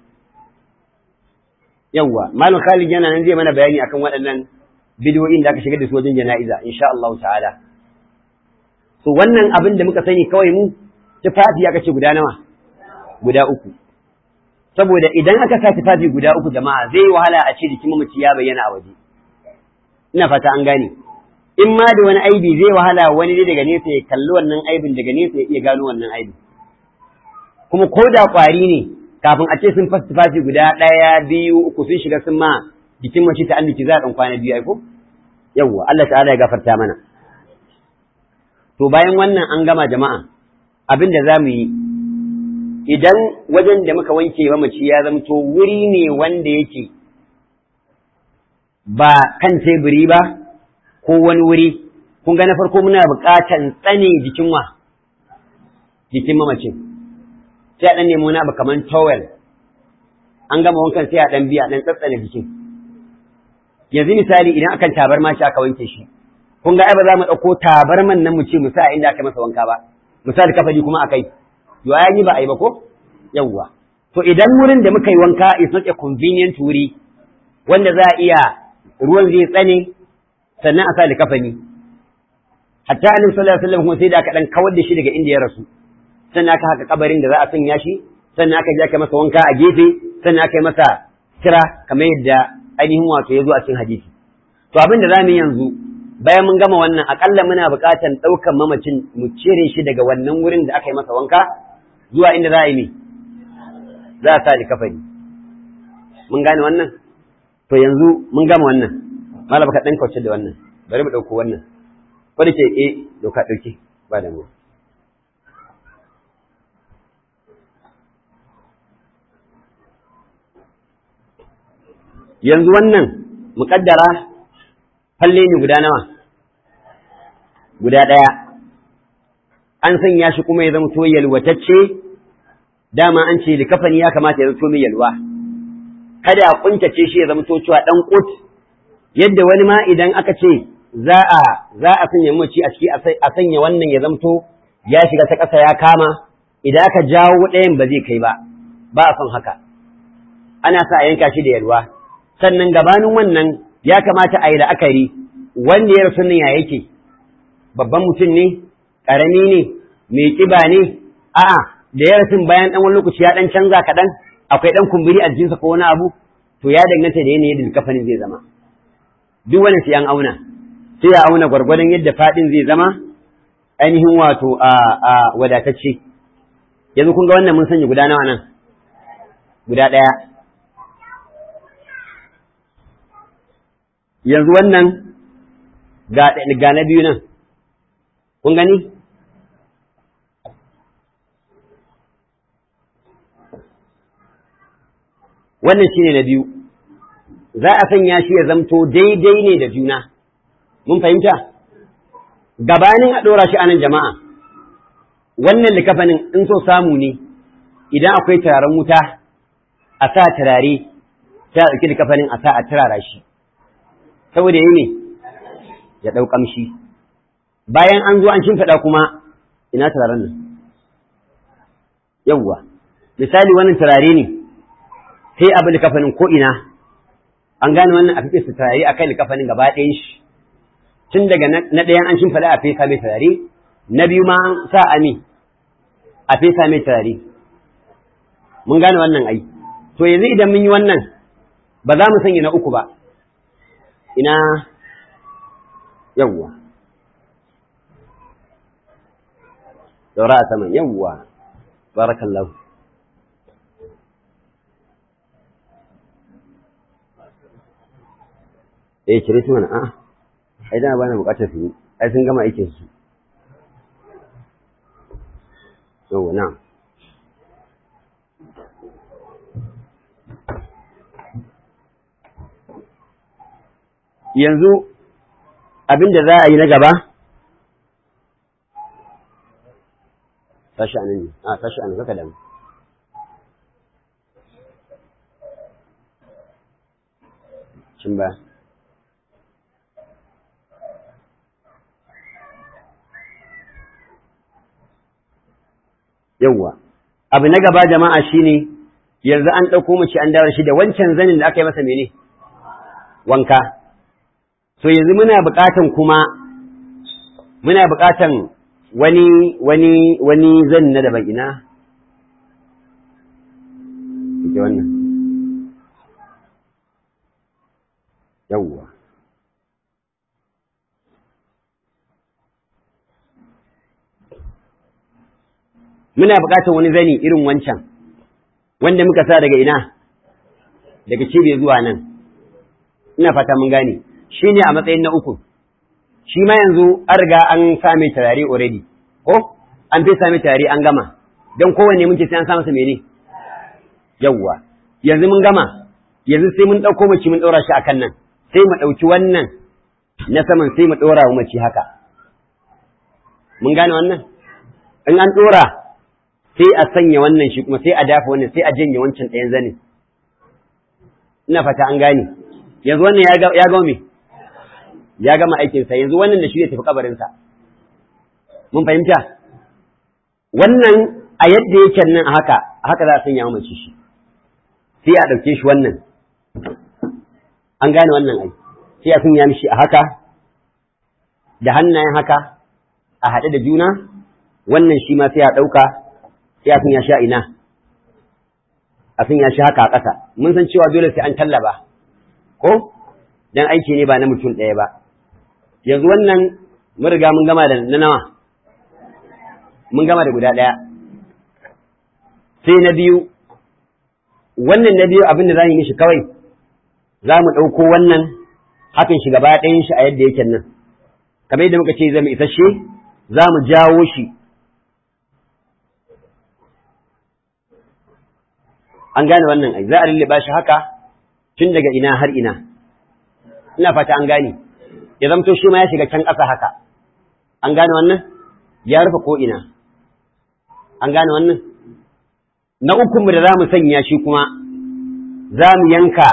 [SPEAKER 2] yawwa malam Khalid yana nan zai mana bayani akan waɗannan bidiyoyin da aka shigar da su wajen jana'iza insha Allah ta'ala to wannan abin da muka sani kawai mu tufafi aka ce guda nawa guda uku saboda idan aka sa tufafi guda uku jama'a zai wahala a ce jikin mamaci ya bayyana a waje ina fata an gane in ma da wani aibi zai wahala wani ne daga nesa ya kalli wannan aibin daga nesa ya iya gano wannan aibin kuma ko da ƙwari ne kafin a ce sun fasa tufafi guda ɗaya biyu uku sun shiga sun ma jikin mace ta anniki za a ɗan kwana biyu aiko yawwa Allah ta'ala ya gafarta mana to bayan wannan an gama jama'a abin da za mu yi idan wajen da muka wanke mamaci ya zamto wuri ne wanda yake ba kan teburi ba ko wani wuri kun ga na farko muna buƙatan tsane jikin wa jikin mamacin sai a ɗan nemo na abu kamar towel an gama wankan sai a ɗan biya ɗan tsatsane jikin yanzu misali idan akan tabarma shi aka wanke shi kun ga ai ba za mu ɗauko tabarman nan mu ce mu sa inda aka masa wanka ba misali kafali kuma akai yo ya yi ba ai ba ko yawwa to idan wurin da muka yi wanka is not a convenient wuri wanda za a iya ruwan zai tsane sannan a sa likafani hatta annabi sallallahu alaihi wasallam kuma sai da aka dan kawar da shi daga inda ya rasu sannan aka haka kabarin da za a sanya shi sannan aka je aka masa wanka a gefe sannan aka yi masa kira kamar yadda ainihin wato ya zo a cikin hadisi to abin da zamu yi yanzu bayan mun gama wannan akalla muna buƙatar ɗaukan mamacin mu cire shi daga wannan wurin da aka yi masa wanka zuwa inda za a yi ne za a sa likafani mun gane wannan to yanzu mun gama wannan malam ka dan kauce da wannan bari mu dauko wannan ko da ke eh doka dauke ba da mu yanzu wannan muƙaddara falle ne guda nawa guda ɗaya an sanya shi kuma ya zama to yalwatacce dama an ce likafani ya kamata ya zama mai yalwa kada a kuntace shi ya zama to cewa dan kut yadda wani ma idan aka ce za a za a sanya mace a ciki a sanya wannan ya zama to ya shiga ta ƙasa ya kama idan aka jawo ɗayan ba zai kai ba ba a son haka ana sa a yanka shi da yalwa sannan gabanin wannan ya kamata a yi la'akari wanda ya rasu nan ya yake babban mutum ne ƙarami ne mai ƙiba ne a'a da ya rasu bayan ɗan wani lokaci ya ɗan canza kaɗan akwai ɗan kumburi a jikinsa ko wani abu to ya danganta da yanayin da kafanin zai zama duk wani sai an auna sai ya auna gwargwadon yadda faɗin zai zama ainihin wato a wadatacce yanzu kun ga wannan mun sanya guda nawa nan guda ɗaya yanzu wannan ga na biyu nan kun gani wannan shine na biyu za a sanya shi ya zamto daidai ne da juna mun fahimta gabanin a ɗora shi anan jama'a wannan likafanin in so samu ne idan akwai turaren wuta a sa turare ta ɗauki likafanin a sa a turara shi saboda yi ne ya ɗau ƙamshi bayan an zo an shimfiɗa kuma ina turaren nan yawwa misali wannan turare ne sai abu likafanin ko ina an gane wannan a fiƙe su turare a kai likafanin gaba ɗayan shi tun daga na ɗayan an shimfiɗa a fesa mai turare na biyu ma an sa ami a fesa mai turare mun gane wannan ai to yanzu idan mun yi wannan ba za mu sanya na uku ba ina yawwa daura a saman yawwa barakallahu eh cire su mana a'a ai da ba na bukatar su ai sun gama aikin su yawwa na yanzu abin da za a yi na gaba tashi anan ne a tashi anan kaka damu cin ba yawwa abu na gaba jama'a shine yanzu an ɗauko mace an dawo shi da wancan zanin da aka yi masa mene wanka so yanzu muna buƙatan kuma muna buƙatan wani wani wani zan na daban ina ke wannan yawwa muna buƙatan wani zani irin wancan wanda muka sa daga ina daga cibiyar zuwa nan ina fata mun gane shi ne a matsayin na uku shi ma yanzu an riga an same turare already ko an fi same turare an gama don kowanne mun ce sai an sa masa mene yawwa yanzu mun gama yanzu sai mun ɗauko mace mun ɗora shi akan nan sai mu ɗauki wannan na saman sai mu ɗora wa mace haka mun gane wannan in an ɗora sai a sanya wannan shi kuma sai a dafa wannan sai a janye wancan ɗayan zanin ina fata an gane yanzu wannan ya gama me ya gama aikinsa yanzu wannan da shi ya tafi kabarinsa mun fahimta wannan a yadda yake nan a haka a haka za a sanya mace shi sai a ɗauke shi wannan an gane wannan ai sai a sanya mishi a haka da hannayen haka a haɗe da juna wannan shi ma sai a ɗauka sai a sanya shi a ina a sanya shi haka a ƙasa mun san cewa dole sai an tallaba ko dan aiki ne ba na mutum ɗaya ba yanzu wannan mun riga mun gama da na nawa mun gama da guda ɗaya sai na biyu wannan na biyu abin da za mu yi shi kawai za mu ɗauko wannan hakan shi gaba ɗayan shi a yadda yake nan kamar yadda muka ce zama isasshe za mu jawo shi an gane wannan ai za a lullube shi haka tun daga ina har ina ina fata an gane ya zamto shi ma ya shiga can ƙasa haka an gane wannan ya rufe ko ina an gane wannan na ukunmu da za mu sanya shi kuma za mu yanka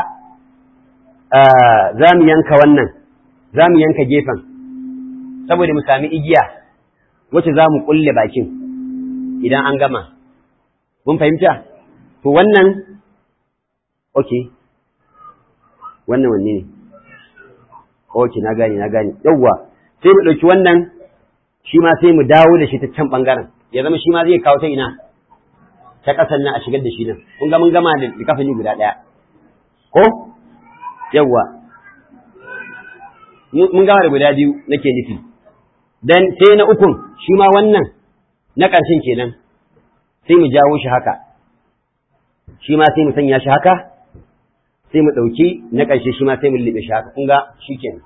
[SPEAKER 2] za mu yanka wannan za mu yanka gefen saboda mu sami igiya wacce za mu kulle bakin idan an gama mun fahimta to wannan ok wannan wanne ne ok na gane na gane yawwa sai mu ɗauki wannan shi ma sai mu dawo da shi ta can ɓangaren ya zama shi ma zai kawo ta ina ta ƙasar nan a shigar da shi nan kun ga mun gama da kafani guda ɗaya ko yawwa mun gama da guda biyu nake nufi dan sai na ukun shi ma wannan na ƙarshen kenan sai mu jawo shi haka shi ma sai mu sanya shi haka sai mu ɗauki na ƙarshe shi ma sai mu liɓe shi haka kun ga shi kenan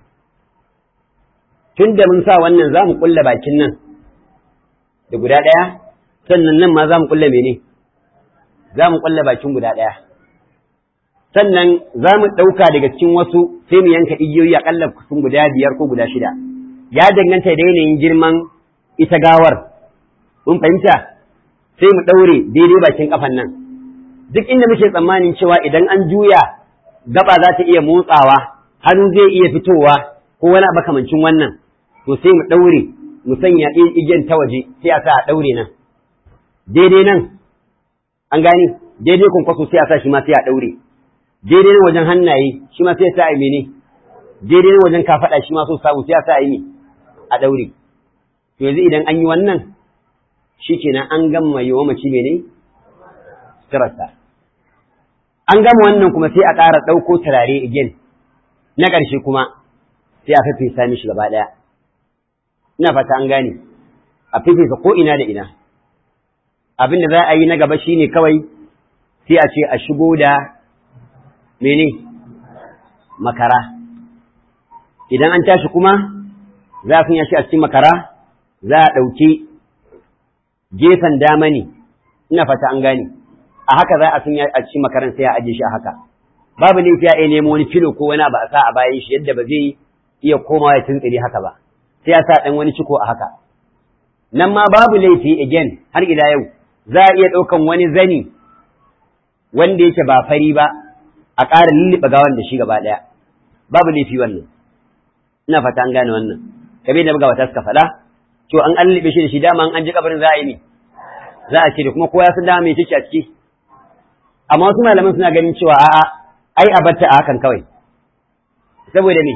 [SPEAKER 2] tun da mun sa wannan za mu ƙulla bakin nan da guda ɗaya sannan nan ma za mu ƙulla mene za mu ƙulla bakin guda ɗaya sannan za mu ɗauka daga cikin wasu sai mu yanka igiyoyi aƙalla kusan guda biyar ko guda shida ya danganta da yanayin girman ita gawar mun fahimta sai mu ɗaure daidai bakin ƙafan nan duk inda muke tsammanin cewa idan an juya gaba za ta iya motsawa hannu zai iya fitowa ko wani makamancin wannan to sai mu ɗaure mu sanya igiyan ta waje sai a sa a ɗaure nan daidai nan an gane daidai kwankwaso sai a sa shi ma sai a ɗaure daidai nan wajen hannaye shi ma sai a sa a mene daidai nan wajen kafaɗa shi ma so samu sai a sa a yi a ɗaure to yanzu idan an yi wannan shi kenan an gama yi wa mace mene suturarsa an gama wannan kuma sai a ƙara ɗauko turare again na ƙarshe kuma sai a fafesa mishi gaba ɗaya ina fata an gane a fafesa ko ina da ina abin da za a yi na gaba shine kawai sai a ce a shigo da mene makara idan an tashi kuma za a sanya shi a cikin makara za a ɗauki gefen dama ne ina fata an gane a haka za a sanya a cikin makaran sai a ajiye shi a haka babu laifi ya nemo wani filo ko wani ba a sa a bayan shi yadda ba zai iya komawa ya tuntsire haka ba sai ya sa ɗan wani ciko a haka nan ma babu laifi again har ila yau za a iya ɗaukan wani zani wanda yake ba fari ba a ƙara lulluɓe gawan da shi gaba ɗaya babu laifi wannan ina fata an gane wannan kabe da magabata suka faɗa to an an lulluɓe shi da shi dama an ji kabarin za a yi ne za a ce da kuma kowa sun dama mai ciki a ciki amma wasu malaman suna ganin cewa a'a ai a batta a hakan kawai saboda me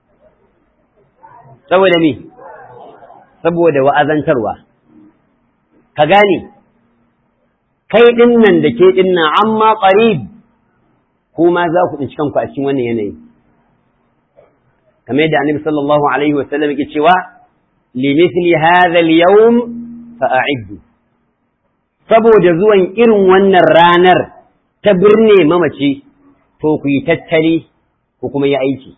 [SPEAKER 2] saboda me saboda wa'azantarwa ka gane kai din nan da ke din nan amma qarib kuma za ku tsinci kanku a cikin wannan yanayi kamar yadda annabi sallallahu alaihi wa sallam yake cewa li mithli hadha al-yawm fa'iddu saboda zuwan irin wannan ranar ta birne mamaci to ku yi tattali ku kuma yi aiki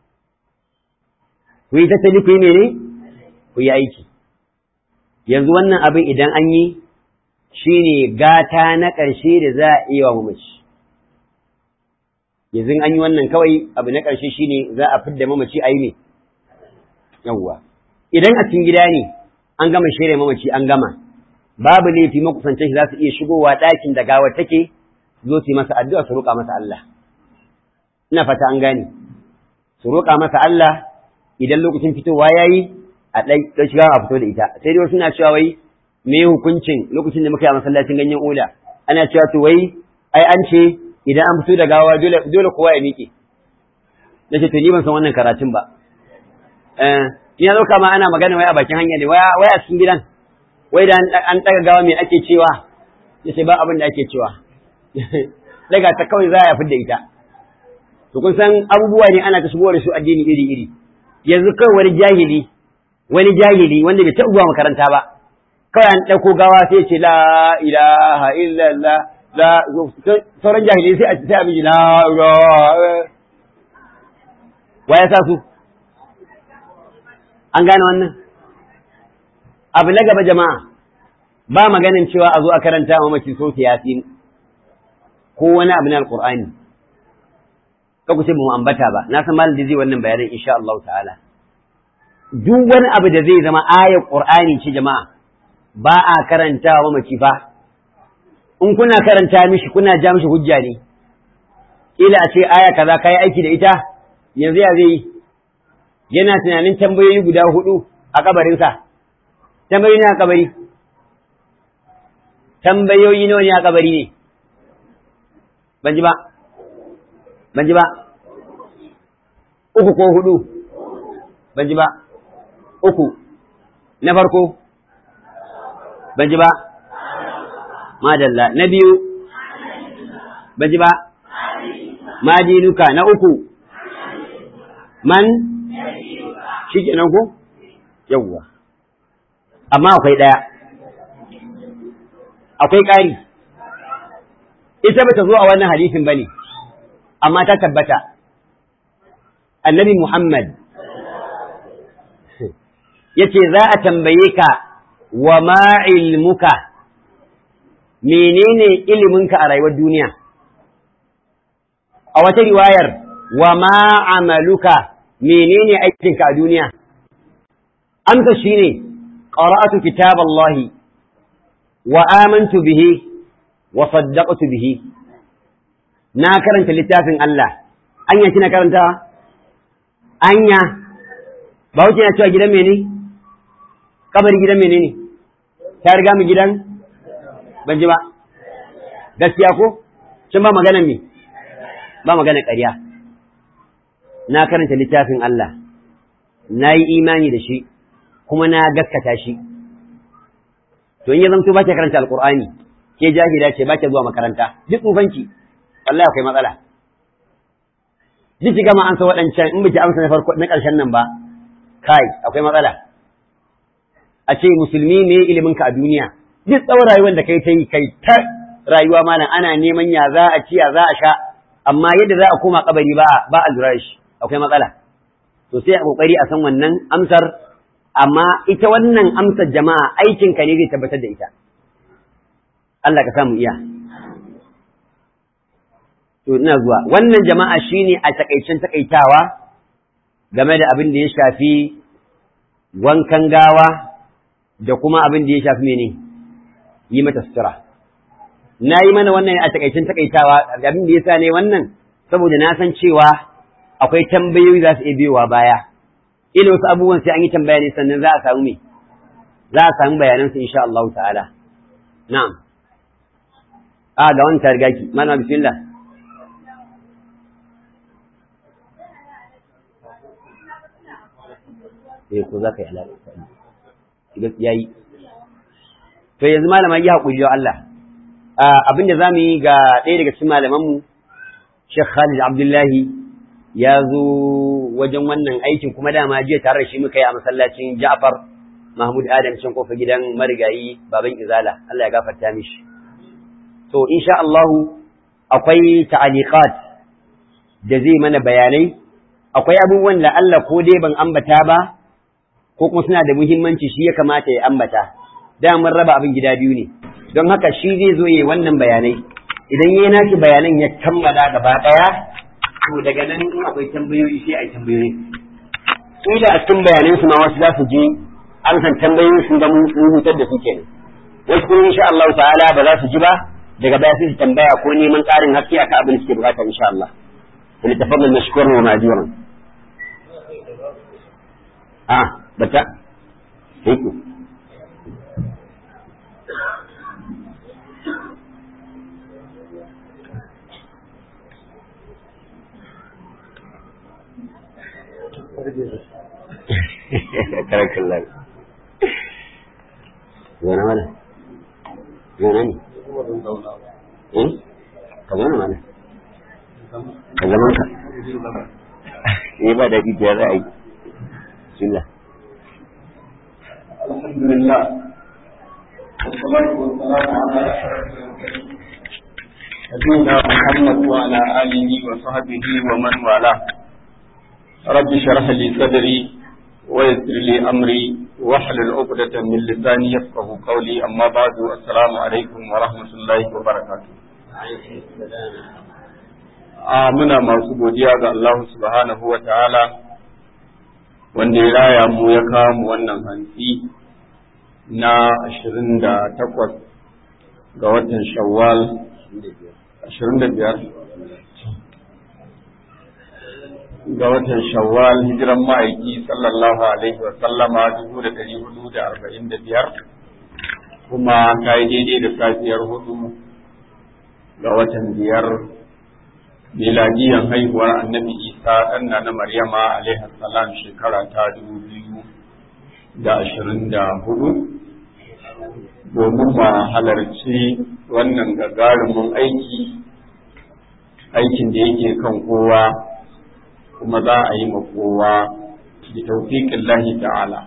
[SPEAKER 2] ku yi tattali ku yi mene ku yi aiki yanzu wannan abin idan an yi shine gata na ƙarshe da za a iya wa mamaci yanzu an yi wannan kawai abu na ƙarshe shine za a fidda mamaci a yi ne yawwa idan a cikin gida ne an gama shirya mamaci an gama babu laifi makusantan shi za su iya shigowa ɗakin da gawar take zo su yi masa addu'a su roƙa masa Allah ina fata an gane su roƙa masa Allah idan lokacin fitowa ya yi a ɗan shiga a fito da ita sai dai wasu na cewa wai me hukuncin lokacin da muka yi a masallacin ganyen ola ana cewa to wai ai an ce idan an fito da gawa dole dole kowa ya miƙe nace to ni ban san wannan karatun ba eh ina dauka ma ana magana wai a bakin hanya ne wai wai a cikin gidan wai da an daga gawa me ake cewa yace ba abin da ake cewa daga ta kawai za a fidda ita to kun san abubuwa ne ana ta shigo da su addini iri iri yanzu kawai wani jahili wani jahili wanda bai taɓa zuwa makaranta ba kawai an ɗauko gawa sai ce la ilaha illallah la sauran jahilai sai a sai a miji la wa ya sa su an gane wannan abu na gaba jama'a ba maganin cewa a zo a karanta wa mamaci so yasin ko wani abu na alqur'ani ka ku ce mu ambata ba na san malam da zai wannan bayanin insha Allah ta'ala duk wani abu da zai zama ayar qur'ani ce jama'a ba a karanta wa mamaci fa in kuna karanta mishi kuna ja mishi hujja ne ila a ce aya kaza kai aiki da ita yanzu ya zai yana tunanin tambayoyi guda hudu a kabarinsa tambayoyi ne a kabari tambayoyi nawa ne a kabari ne ban ji ba ban ji ba uku ko hudu ban ji ba uku na farko ban ji ba madalla na biyu ban ji ba madinuka na uku man shi kenan ko yawwa amma akwai ɗaya akwai ƙari ita bata zo a wannan hadisin bane amma ta tabbata annabi Muhammad yace za a tambaye ka wa ma ilmuka menene iliminka a rayuwar duniya a wata riwayar wa ma amaluka menene aikinka a duniya amsa shine qara'atu kitaballahi wa amantu bihi wa saddaqtu bihi na karanta littafin Allah anya kina karanta anya ba wuce na cewa gidan mene kabari gidan mene ne ta riga mu gidan ban ji ba gaskiya ko kin ba magana me ba magana ƙarya na karanta littafin Allah na yi imani da shi kuma na gaskata shi to in ya zamto ba ke karanta alqur'ani ke jahila ce ba ke zuwa makaranta duk tsufanki wallahi akwai matsala duk ki gama ansa waɗancan in biki amsa na farko na ƙarshen nan ba kai akwai matsala a ce musulmi ne ilimin ka a duniya duk tsawon rayuwar da kai ta yi kai ta rayuwa malam ana neman ya za a ci ya za a sha amma yadda za a koma kabari ba ba a lura shi akwai matsala to sai a kokari a san wannan amsar amma ita wannan amsar jama'a aikin ka ne zai tabbatar da ita Allah ka samu iya to ina zuwa wannan jama'a shine a takaicen takaitawa game da abin da ya shafi wankan gawa da kuma abin da ya shafi mene yi mata sutura na yi mana wannan a takaicen takaitawa abin da ya sa ne wannan saboda na san cewa akwai tambayoyi za su iya biyowa baya ila wasu abubuwan sai an yi tambaya ne sannan za a samu me za a samu bayanan su insha Allah ta'ala na'am a ga wani ta riga ki mana bismillah eh ko za ka yi alaƙa yayi to yanzu malama yi haƙuri da Allah abin da za mu yi ga ɗaya daga cikin malamanmu Sheikh Khalid Abdullahi ya zo wajen wannan aikin kuma dama jiya tare da shi muka yi a masallacin Ja'far Mahmud Adam can kofa gidan marigayi baban Izala Allah ya gafarta mishi to insha Allah akwai ta'aliqat da zai mana bayanai akwai abubuwan da Allah ko dai ban ambata ba ko kuma suna da muhimmanci shi ya kamata ya ambata da mun raba abin gida biyu ne don haka shi zai zo yi wannan bayanai idan yayi nashi bayanan ya kammala gaba daya to daga nan in akwai tambayoyi sai a yi tambayoyi kila a cikin bayanan su ma wasu za su je an san tambayoyin sun ga mun hutar da su kenan wasu kuma insha Allah ta'ala ba za su ji ba daga baya sai su tambaya ko neman ƙarin haske akan abin da suke bukata insha Allah فليتفضل مشكورا ومأجورا اه بتا هيك كرك الله زين ولا زين ايه كمان ولا ka zaman ka eh ba da ya za a yi bismillah
[SPEAKER 1] alhamdulillah والصلاة والسلام على أشرف المرسلين
[SPEAKER 3] نبينا محمد وعلى آله وصحبه ومن والاه رب اشرح لي صدري ويسر لي أمري واحلل عقدة من لساني يفقه قولي أما بعد السلام عليكم ورحمة الله وبركاته a muna masu godiya ga Allah subhanahu wa ta'ala wanda ya raya mu ya kawo mu wannan hantsi na ashirin da takwas ga watan shawwal ashirin da biyar ga watan shawwal hijiran ma'aiki sallallahu alaihi wa sallama dubu da ɗari hudu da arba'in da biyar kuma ta yi daidai da safiyar hudu ga watan biyar miladiyan haihuwar annabi isa ɗanna na maryama alaihi salam shekara ta dubu biyu da ashirin da hudu domin ma halarci wannan gagarumin aiki aikin da yake kan kowa kuma za a yi ma kowa da taufiƙin lahi ta'ala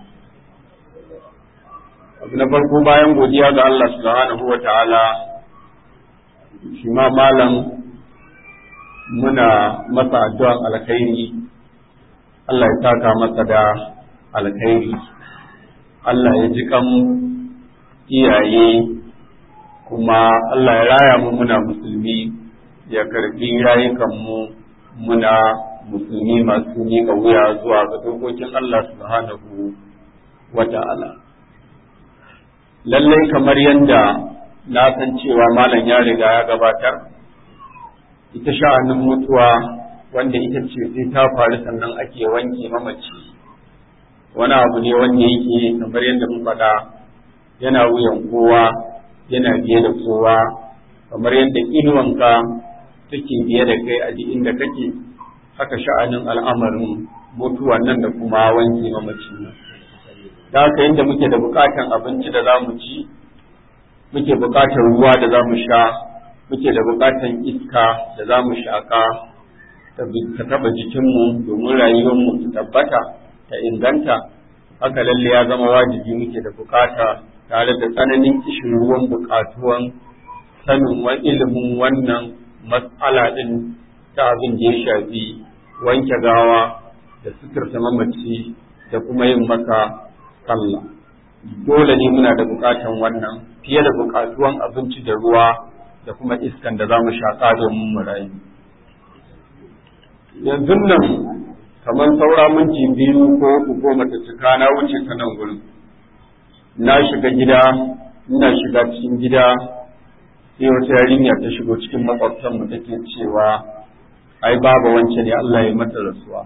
[SPEAKER 3] abu na farko bayan godiya ga Allah subhanahu wa ta'ala shi ma malam muna masa addu'an alkhairi Allah ya saka masa da alkhairi Allah ya ji kan iyaye kuma Allah ya raya mu muna musulmi ya karbi rayukanmu muna musulmi masu miƙa wuya zuwa ga dokokin Allah subhanahu wa ta'ala. Lallai kamar yadda na san cewa malam ya riga ya gabatar, ita sha'anin mutuwa wanda ita ce sai ta faru sannan ake wanke mamaci. Wani abu ne wanda yake kamar yadda mun faɗa yana wuyan kowa yana biye da kowa kamar yadda inuwanka take biye da kai a duk inda kake haka sha'anin al'amarin mutuwa nan da kuma wanke mamaci nan. Da haka yadda muke da bukatan abinci da za mu ci, muke bukatan ruwa da za mu sha, muke da bukatan iska da za mu shaƙa ta taɓa jikinmu domin rayuwarmu ta tabbata ta inganta, haka lalle ya zama wajibi muke da bukata tare da tsananin kishin ruwan bukatuwan sanin wa ilimin wannan matsala ɗin ta abin da ya shafi wanke gawa da suturta mamaci da kuma yin maka sallah dole ne muna da bukatan wannan fiye da bukatuwan abinci da ruwa da kuma iskan da za mu shaƙa domin mu rayu yanzu nan kamar saura minti biyu ko uku ko mata cika na wuce ta nan gurin na shiga gida ina shiga cikin gida sai wata yarinya ta shigo cikin makwabtan mu take cewa ai babu wance ne Allah ya mata rasuwa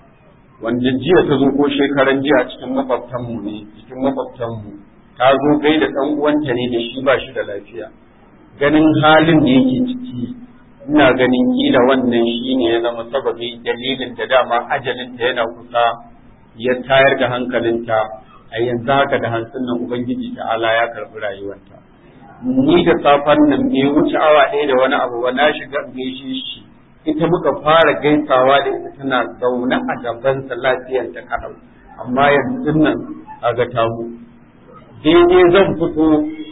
[SPEAKER 3] wanda jiya ta zo ko shekaran jiya cikin makwabtan mu ne cikin makwabtan mu ta zo gai da dan uwanta ne da shi ba shi da lafiya ganin halin da yake ciki ina ganin kila wannan shine ya zama sababi dalilin da dama ajalinta yana kusa ya tayar da hankalinta a yanzu haka da hantsin nan ubangiji ta'ala ya karbi rayuwarta ni da safan nan bai wuce awa ɗaya da wani abu ba na shiga gaishe shi ita muka fara gaisawa da ita tana zaune a gabansa lafiyar ta kadau amma yanzu nan a ga tamu daidai zan fito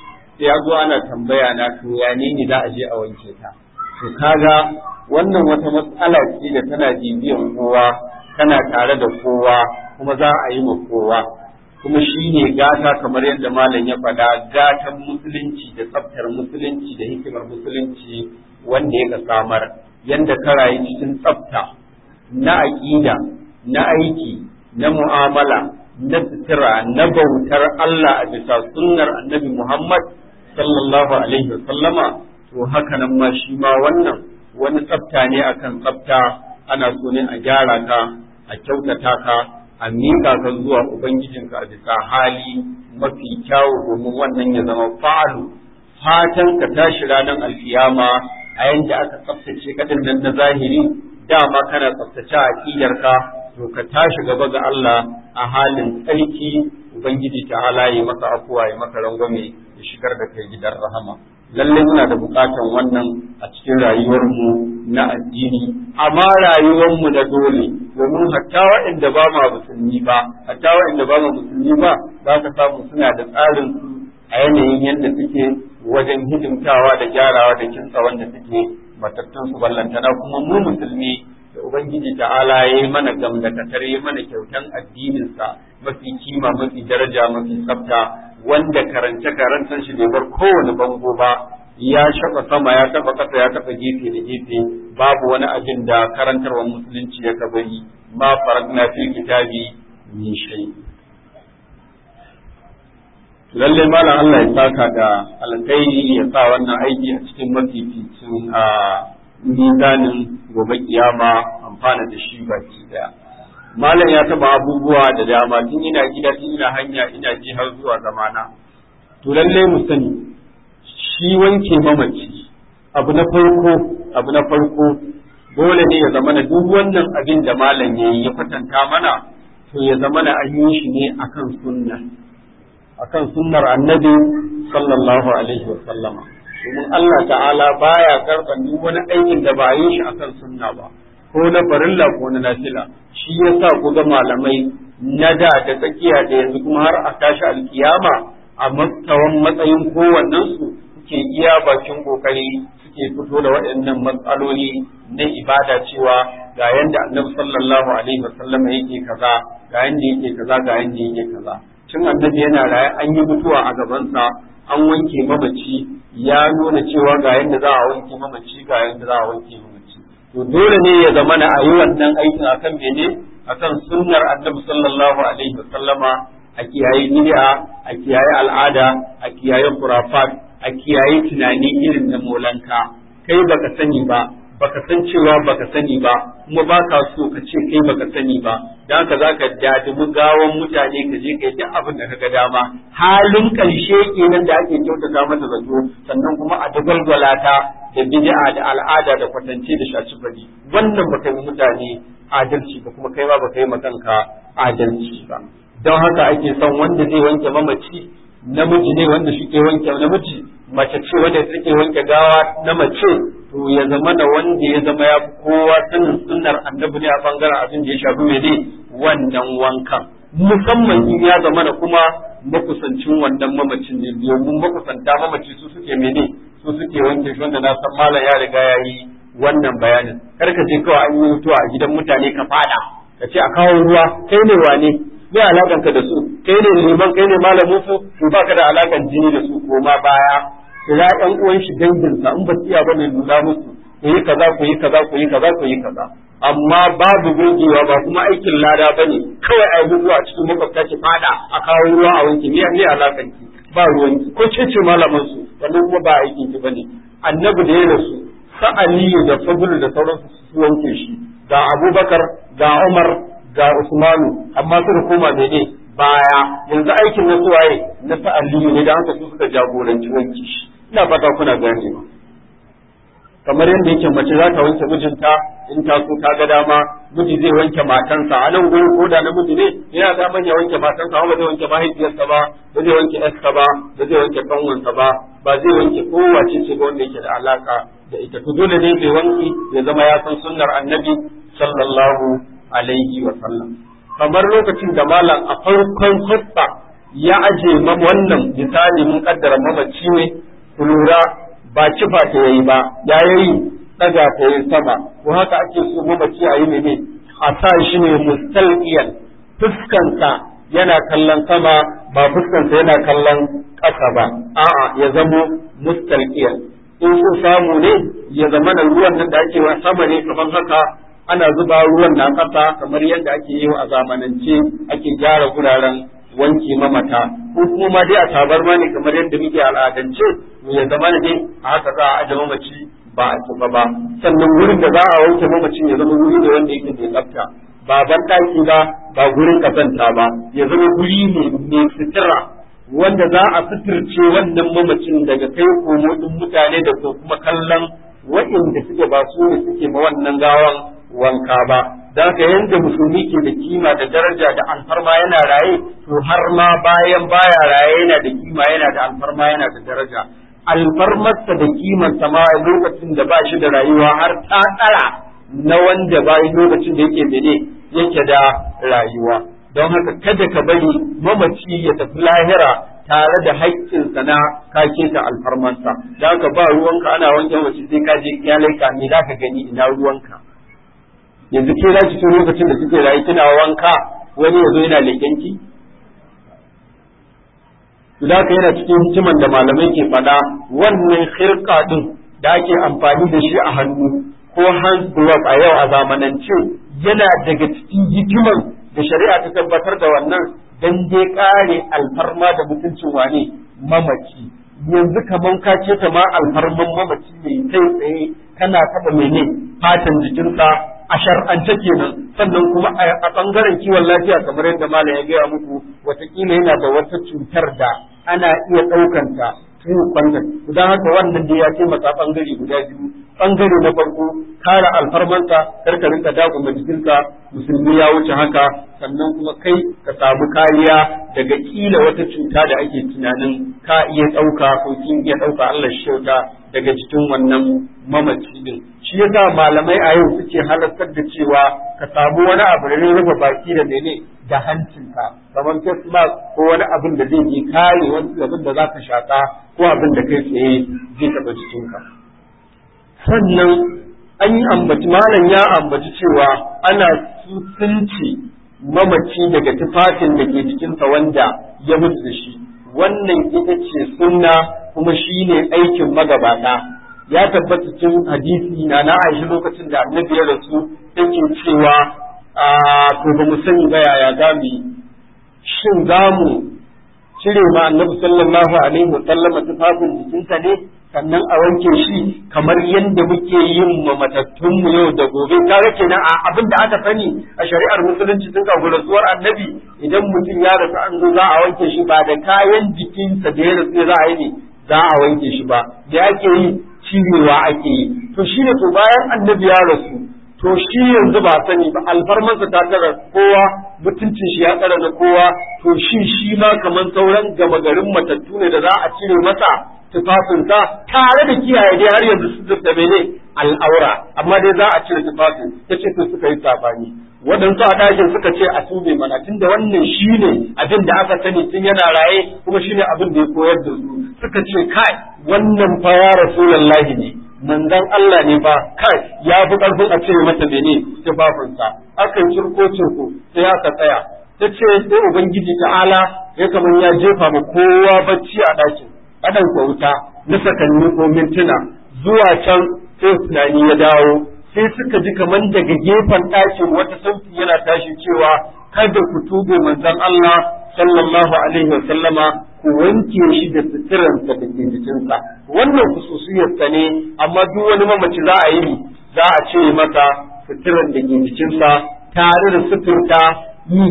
[SPEAKER 3] ya zo ana tambaya na to ya ne ni za a je a wanke ta to kaga wannan wata matsala ce da tana bibiyan kowa tana tare da kowa kuma za a yi ma kowa kuma shi ne gata kamar yadda malam ya faɗa gatan musulunci da tsaftar musulunci da hikimar musulunci wanda ya samar yadda ka rayu cikin tsafta na aƙida na aiki na mu'amala na sutura na bautar Allah a bisa sunnar annabi Muhammad sallallahu alaihi wasallama to haka nan ma shi ma wannan wani tsafta ne akan tsafta ana so ne a gyara ka a kyautata ka a miƙa ka zuwa Ubangijinka a bisa hali mafi kyawu domin wannan ya zama fa'alu fatan ka tashi ranar alkiyama a yanda aka tsaftace kaɗin nan na zahiri dama kana tsaftace a ka to ka tashi gaba ga Allah a halin tsarki Ubangiji ta halaye maka afuwa ya maka rangwame ya shigar da kai gidan rahama lallai muna da bukatan wannan a cikin rayuwarmu na addini amma rayuwarmu na dole domin hatta waɗanda ba ma musulmi ba hatta waɗanda ba ma musulmi ba za ka samu suna da tsarin su a yanayin yadda suke wajen hidimtawa da gyarawa da kinsa wanda suke matattun su ballantana kuma mu musulmi da ubangiji ta'ala ya yi mana gamdakatar ya mana kyautan addininsa mafi kima mafi daraja mafi tsafta wanda karance karantar shi bai bar kowane bango ba ya shafa sama ya taɓa ƙasa ya taɓa gefe da gefe babu wani abin da karantarwar musulunci ya kabari ma farakna fil kitabi min shay lalle malam Allah ya saka da alkhairi ya sa wannan aiki a cikin mafificin a mizanin gobe kiyama amfana da shi baki daya malam ya taba abubuwa da dama tun ina gida tun ina hanya ina ji har zuwa zamana to lalle mu sani shi wanke mamaci abu na farko abu na farko dole ne ya zama na duk wannan abin da malam yayi ya kwatanta mana to ya zama na an yi shi ne akan sunna akan sunnar annabi sallallahu alaihi wa sallama domin Allah ta'ala baya karban duk wani aikin da ba a yi shi akan sunna ba ko na farilla ko na nafila shi yasa ku ga malamai na da da tsakiya da yanzu kuma har a tashi alkiyama a matsawan matsayin kowannen su suke iya bakin kokari suke fito da waɗannan matsaloli na ibada cewa ga yanda annabi sallallahu alaihi wa sallama yake kaza ga yanda yake kaza ga yanda yake kaza tun annabi yana raye an yi mutuwa a gabansa an wanke mamaci ya nuna cewa ga yadda za a wanke mamaci ga yadda za a wanke mamaci to dole ne ya zama na ayi wannan aikin akan mene akan sunnar annabi sallallahu alaihi wasallama a kiyaye bid'a a kiyaye al'ada a kiyaye khurafat a kiyaye tunani irin na molanka kai baka sani ba baka san cewa baka sani ba kuma baka so ka ce kai baka sani ba dan haka zaka dadimi gawan mutane ka je kai duk abin da kaga dama halin karshe kenan da ake kyautata mata zato sannan kuma a dagwalgwala ta da bid'a da al'ada da kwatance da shaci bari wannan baka yi mutane adalci ba kuma kai ba baka yi makanka adalci ba don haka ake son wanda zai wanke mamaci namiji ne wanda shi ke wanke namiji mace ce wanda take wanke gawa na mace to ya zama da wanda ya zama ya fi kowa sanin sunnar annabi ne a bangaren abin da ya shafi mene wannan wankan musamman in ya zama da kuma makusancin wannan mamacin ne domin makusanta mamaci su suke mene su suke wanke shi wanda na san malam ya riga ya yi wannan bayanin kar ka je kawai an yi mutuwa a gidan mutane ka fada ka ce a kawo ruwa kai ne wane me alakanka da su kai ne liman kai ne malamin su to baka da alakan jini da su ko ma baya kira ƴan uwan shi danginsa in ba su iya bane lura musu ku yi kaza ku yi kaza ku yi kaza ku yi kaza amma babu gogewa ba kuma aikin lada bane kawai a yi a cikin makwabta ki fada a kawo ruwa a wanki me ne alakan ki ba ruwan ki ko ce ce malaman su wannan kuma ba aikin ki bane annabi da ya rasu sa aliyu da fadlu da sauransu su wanke shi ga abubakar ga umar ga usmanu amma suka koma mene baya yanzu aikin na suwaye na sa aliyu ne da haka su suka jagoranci wanki shi ina fata kuna ganewa kamar yadda yake mace za ta wanke mijinta in ta so ta ga dama miji zai wanke matansa a nan gurin ko da namiji ne yana da ya wanke matansa amma ba zai wanke mahaifiyarsa ba ba zai wanke yarsa ba ba zai wanke kanwansa ba ba zai wanke kowace ce ba wanda yake da alaka da ita to dole ne mai wanki ya zama ya san sunnar annabi sallallahu alaihi wa sallam kamar lokacin da malam a farkon hutba ya aje wannan misali mun kaddara mamaci ne ku lura ba kifa ta yayi ba ya yayi daga ta yayi sama ko haka ake so mamaci a yi ne ne a sa shi ne mustalqiyan fuskansa yana kallon sama ba fuskansa yana kallon ƙasa ba a'a ya zamo mustalqiyan in so samu ne ya zama da ruwan nan da ake wa sama ne kamar haka ana zuba ruwan na ƙasa kamar yadda ake yi a zamanance ake gyara guraren wanke mamata ko kuma ma dai a tabarma ne kamar yadda muke al'adance ya zama ne a haka za a aje mamaci ba a kifa ba sannan wurin da za a wanke mamacin ya zama wuri ne wanda yake mai tsafta ba ban ɗaki ba ba gurin kazanta ba ya zama guri ne mai sutura wanda za a suturce wannan mamacin daga kai komo ɗin mutane da ko kuma kallon waɗanda suke ba su ne suke ma wannan gawan wanka ba da haka yanda musulmi ke da kima da daraja da alfarma yana raye to har ma bayan baya raye yana da kima yana da alfarma yana da daraja alfarmarsa da kimarsa ma lokacin da ba shi da rayuwa har ta tsara na wanda bayan lokacin da yake mene yake da rayuwa don haka kada ka bari mamaci ya tafi lahira tare da haƙƙinsa na ka keta alfarmansa da haka ba ruwanka ana wanke mace sai ka je iyalai ka me zaka gani ina ruwanka yanzu ke za ki so lokacin da suke rayu kina wanka wani ya zo yana leƙenki da haka yana cikin hikiman da malamai ke faɗa wannan khirka din da ake amfani da shi a hannu ko hand glove a yau a zamanance yana daga cikin hikiman da shari'a ta tabbatar da wannan dan dai kare alfarma da mutuncin wane mamaci yanzu kaman ka ce ta ma alfarman mamaci ne kai tsaye kana taba mene fatan jikinsa a shar'ance kenan sannan kuma a bangaren kiwon lafiya kamar yadda malam ya gaya muku watakila yana da wata cutar da ana iya ɗaukanta tun kwannan don haka wannan da ya taimaka bangare guda biyu bangare na farko kare alfarmansa karka rinka daguma jikinka musulmi ya wuce haka sannan kuma kai ka samu kariya daga kila wata cuta da ake tunanin ka iya ɗauka ko kin iya ɗauka Allah shi kyauta daga cikin wannan mamaci din shi yasa malamai a yau suke halartar da cewa ka samu wani abu da zai rufe baki da mene da hancinka kamar face mask ko wani abin da zai je kare wani abin da zaka shaka ko abin da kai tsaye zai taɓa jikinka sannan an yi ambaci malam ya ambaci cewa ana sunci mamaci daga tufafin da ke jikinsa wanda ya mutu da shi wannan ita ce sunna kuma shi ne aikin magabata ya tabbata cikin hadisi na na aishi lokacin da annabi ya rasu yake cewa to ba mu sani ba yaya za mu yi shin za mu cire ma annabi sallallahu alaihi wa sallama tufafin jikinsa ne sannan a wanke shi kamar yadda muke yin ma matattunmu yau da gobe kaga kenan a abin da aka sani a shari'ar musulunci tun kafin rasuwar annabi idan mutum ya rasu an zo za a wanke shi ba da kayan jikinsa da ya rasu za a yi ne za a wanke shi ba da ake yi cirewa ake yi to shi ne to bayan annabi ya rasu to shi yanzu ba sani ba alfarmansa ta tara kowa mutuncin shi ya tsara na kowa to shi shi ma kamar sauran gama garin matattu ne da za a cire masa tufafinsa tare da kiyaye dai har yanzu su da mene al'aura amma dai za a cire tufafin ta ce su suka yi sabani waɗansu a ɗakin suka ce a tube mana tunda wannan shi ne abin da aka sani tun yana raye kuma shi ne abin da ya koyar da su suka ce kai wannan fa ya rasulallahi ne manzon Allah ne fa kai ya fi ƙarfin a cire mata mene tufafinsa akan cirko cirko sai aka tsaya ta ce sai ubangiji ta'ala ya kamar ya jefa ma kowa bacci a ɗakin adan wuta na sakanni ko mintuna zuwa can sai tunani ya dawo sai suka ji kamar daga gefen ɗakin wata sauti yana tashi cewa kada ku tube manzon Allah sallallahu alaihi wa sallama ku wanke shi da suturansa da ke jikinsa wannan kususiyarsa ne amma duk wani mamaci za a yi za a ce masa suturan da ke jikinsa tare da suturta yi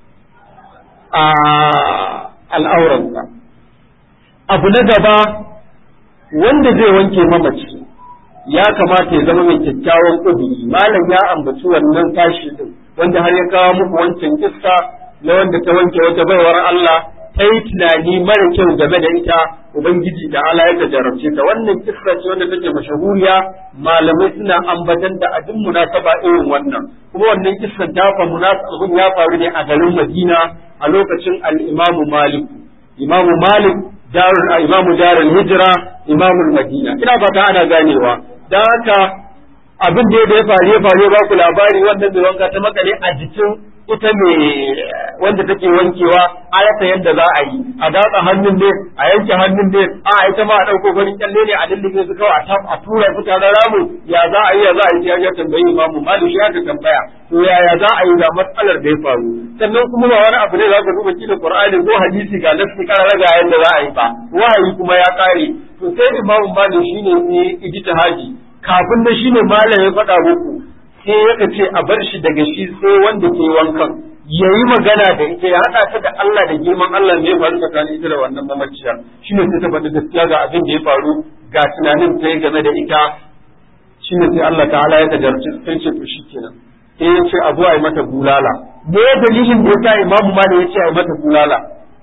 [SPEAKER 3] a al'auransa abu na gaba wanda zai wanke mamaci ya kamata ya zama mai kyakkyawan ƙuduri malam ya ambaci wannan tashi din wanda har ya kawo muku wancan kissa na wanda ta wanke wata baiwar Allah ta yi tunani mara kyau game da ita ubangiji da Allah ya jarabce ta wannan kissa ce wanda take mashahuriya malamai suna ambatan da abin munasaba irin wannan kuma wannan kissa ta fa munasabun ya faru ne a garin Madina a lokacin al-Imam Malik Imam Malik darul imamu darul hijira imamul madina ina fata ana ganewa dan haka abin da ya faru ya faru ba ku labari wannan mai wanka ta makale a jikin ita mai wanda take wankewa a rasa yadda za a yi a datsa hannun ne a yanke hannun ne a ita ma a ɗauko farin kyalle ne a lullube su kawai a tura su tare ramu ya za a yi ya za a yi ya ya tambayi imamu malik ya ka tambaya to yaya za a yi ga matsalar da ya faru sannan kuma ba wani abu ne za ka duba kila qur'ani ko hadisi ga nafsi karara ga yadda za a yi ba wahayi kuma ya kare to sai imamu malik shine ne ijtihadi kafin da shine malam ya faɗa muku sai yaka ce a bar shi daga shi sai wanda ke wankan ya yi magana da ita ya haɗa ta da Allah da girman Allah ne ya faru tsakanin ita da wannan mamaciyar shi ne sai ta faɗi gaskiya ga abin da ya faru ga tunanin ta game da ita shi ne sai Allah ta'ala ya tajarci sai ce to shi kenan sai ya ce abu a yi mata bulala me dalilin da ya sa imamu ma da ya ce a yi mata bulala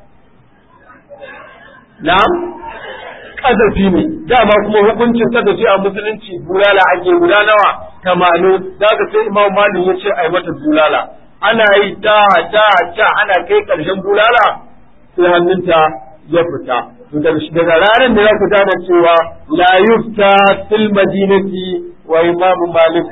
[SPEAKER 3] na'am kazafi ne dama kuma hukuncin kazafi a musulunci bulala ake guda nawa tamanin da ka sai imam malik ya ce ai mata bulala ana yi ta ta ta ana kai karshen bulala sai hannunta ya fita daga ranar da za ku gane cewa la yufta fil madinati wa imamu malik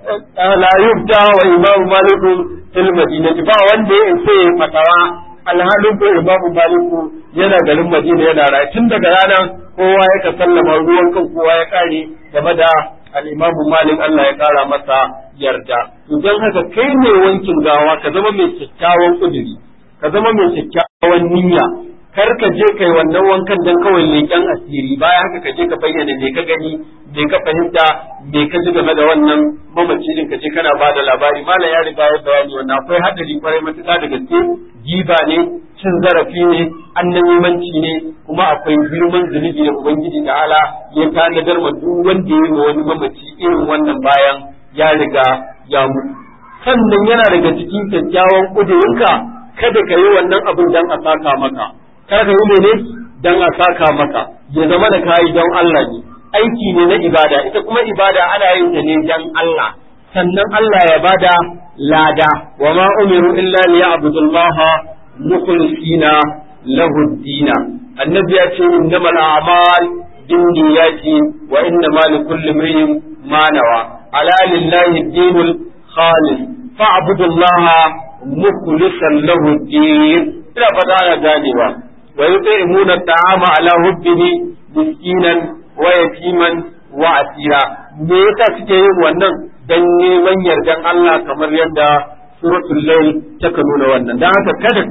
[SPEAKER 3] la yufta wa imamu malik fil madinati ba wanda ya isa ya fatawa alhalin ko imamu maliku yana garin madina yana rayu tun daga ranar kowa ya ka sallama ruwan kan kowa ya kare game da al'imamu malik Allah ya kara masa yarda don haka kai ne wankin gawa ka zama mai kyakkyawan kuduri ka zama mai kyakkyawan niyya kar ka je kai wannan wankan dan kawai leƙen asiri bayan haka ka je ka bayyana me ka gani me ka fahimta me ka ji game da wannan mamaci din ka je kana ba da labari malam ya riga ya bayani wannan akwai hadari kwarai matuƙa da gaske giba ne cin zarafi ne annabimanci ne kuma akwai girman zunubi da ubangiji da ala ya tanadar ma duk wanda ya yi wa wani mamaci irin wannan bayan ya riga ya mutu sannan yana daga cikin kyakkyawan ƙudurinka kada ka yi wannan abin dan a saka maka kar ka yi mene dan a saka maka ya zama da kayi don Allah ne aiki ne na ibada ita kuma ibada ana yin ta ne dan Allah sannan Allah ya bada lada wa ma umiru illa liya'budullaha mukhlisina lahu dina annabi ya ce innamal a'mal binniyati wa innama likulli imrin ma nawa ala lillahi dinul khalis fa'budullaha mukhlisan lahu din ina fata ana ganewa wa yut'imuna at'ama ala hubbihi miskinan wa yatiman wa asira me yasa suke yin wannan dan neman yardan Allah kamar yadda suratul layl take nuna wannan dan haka kada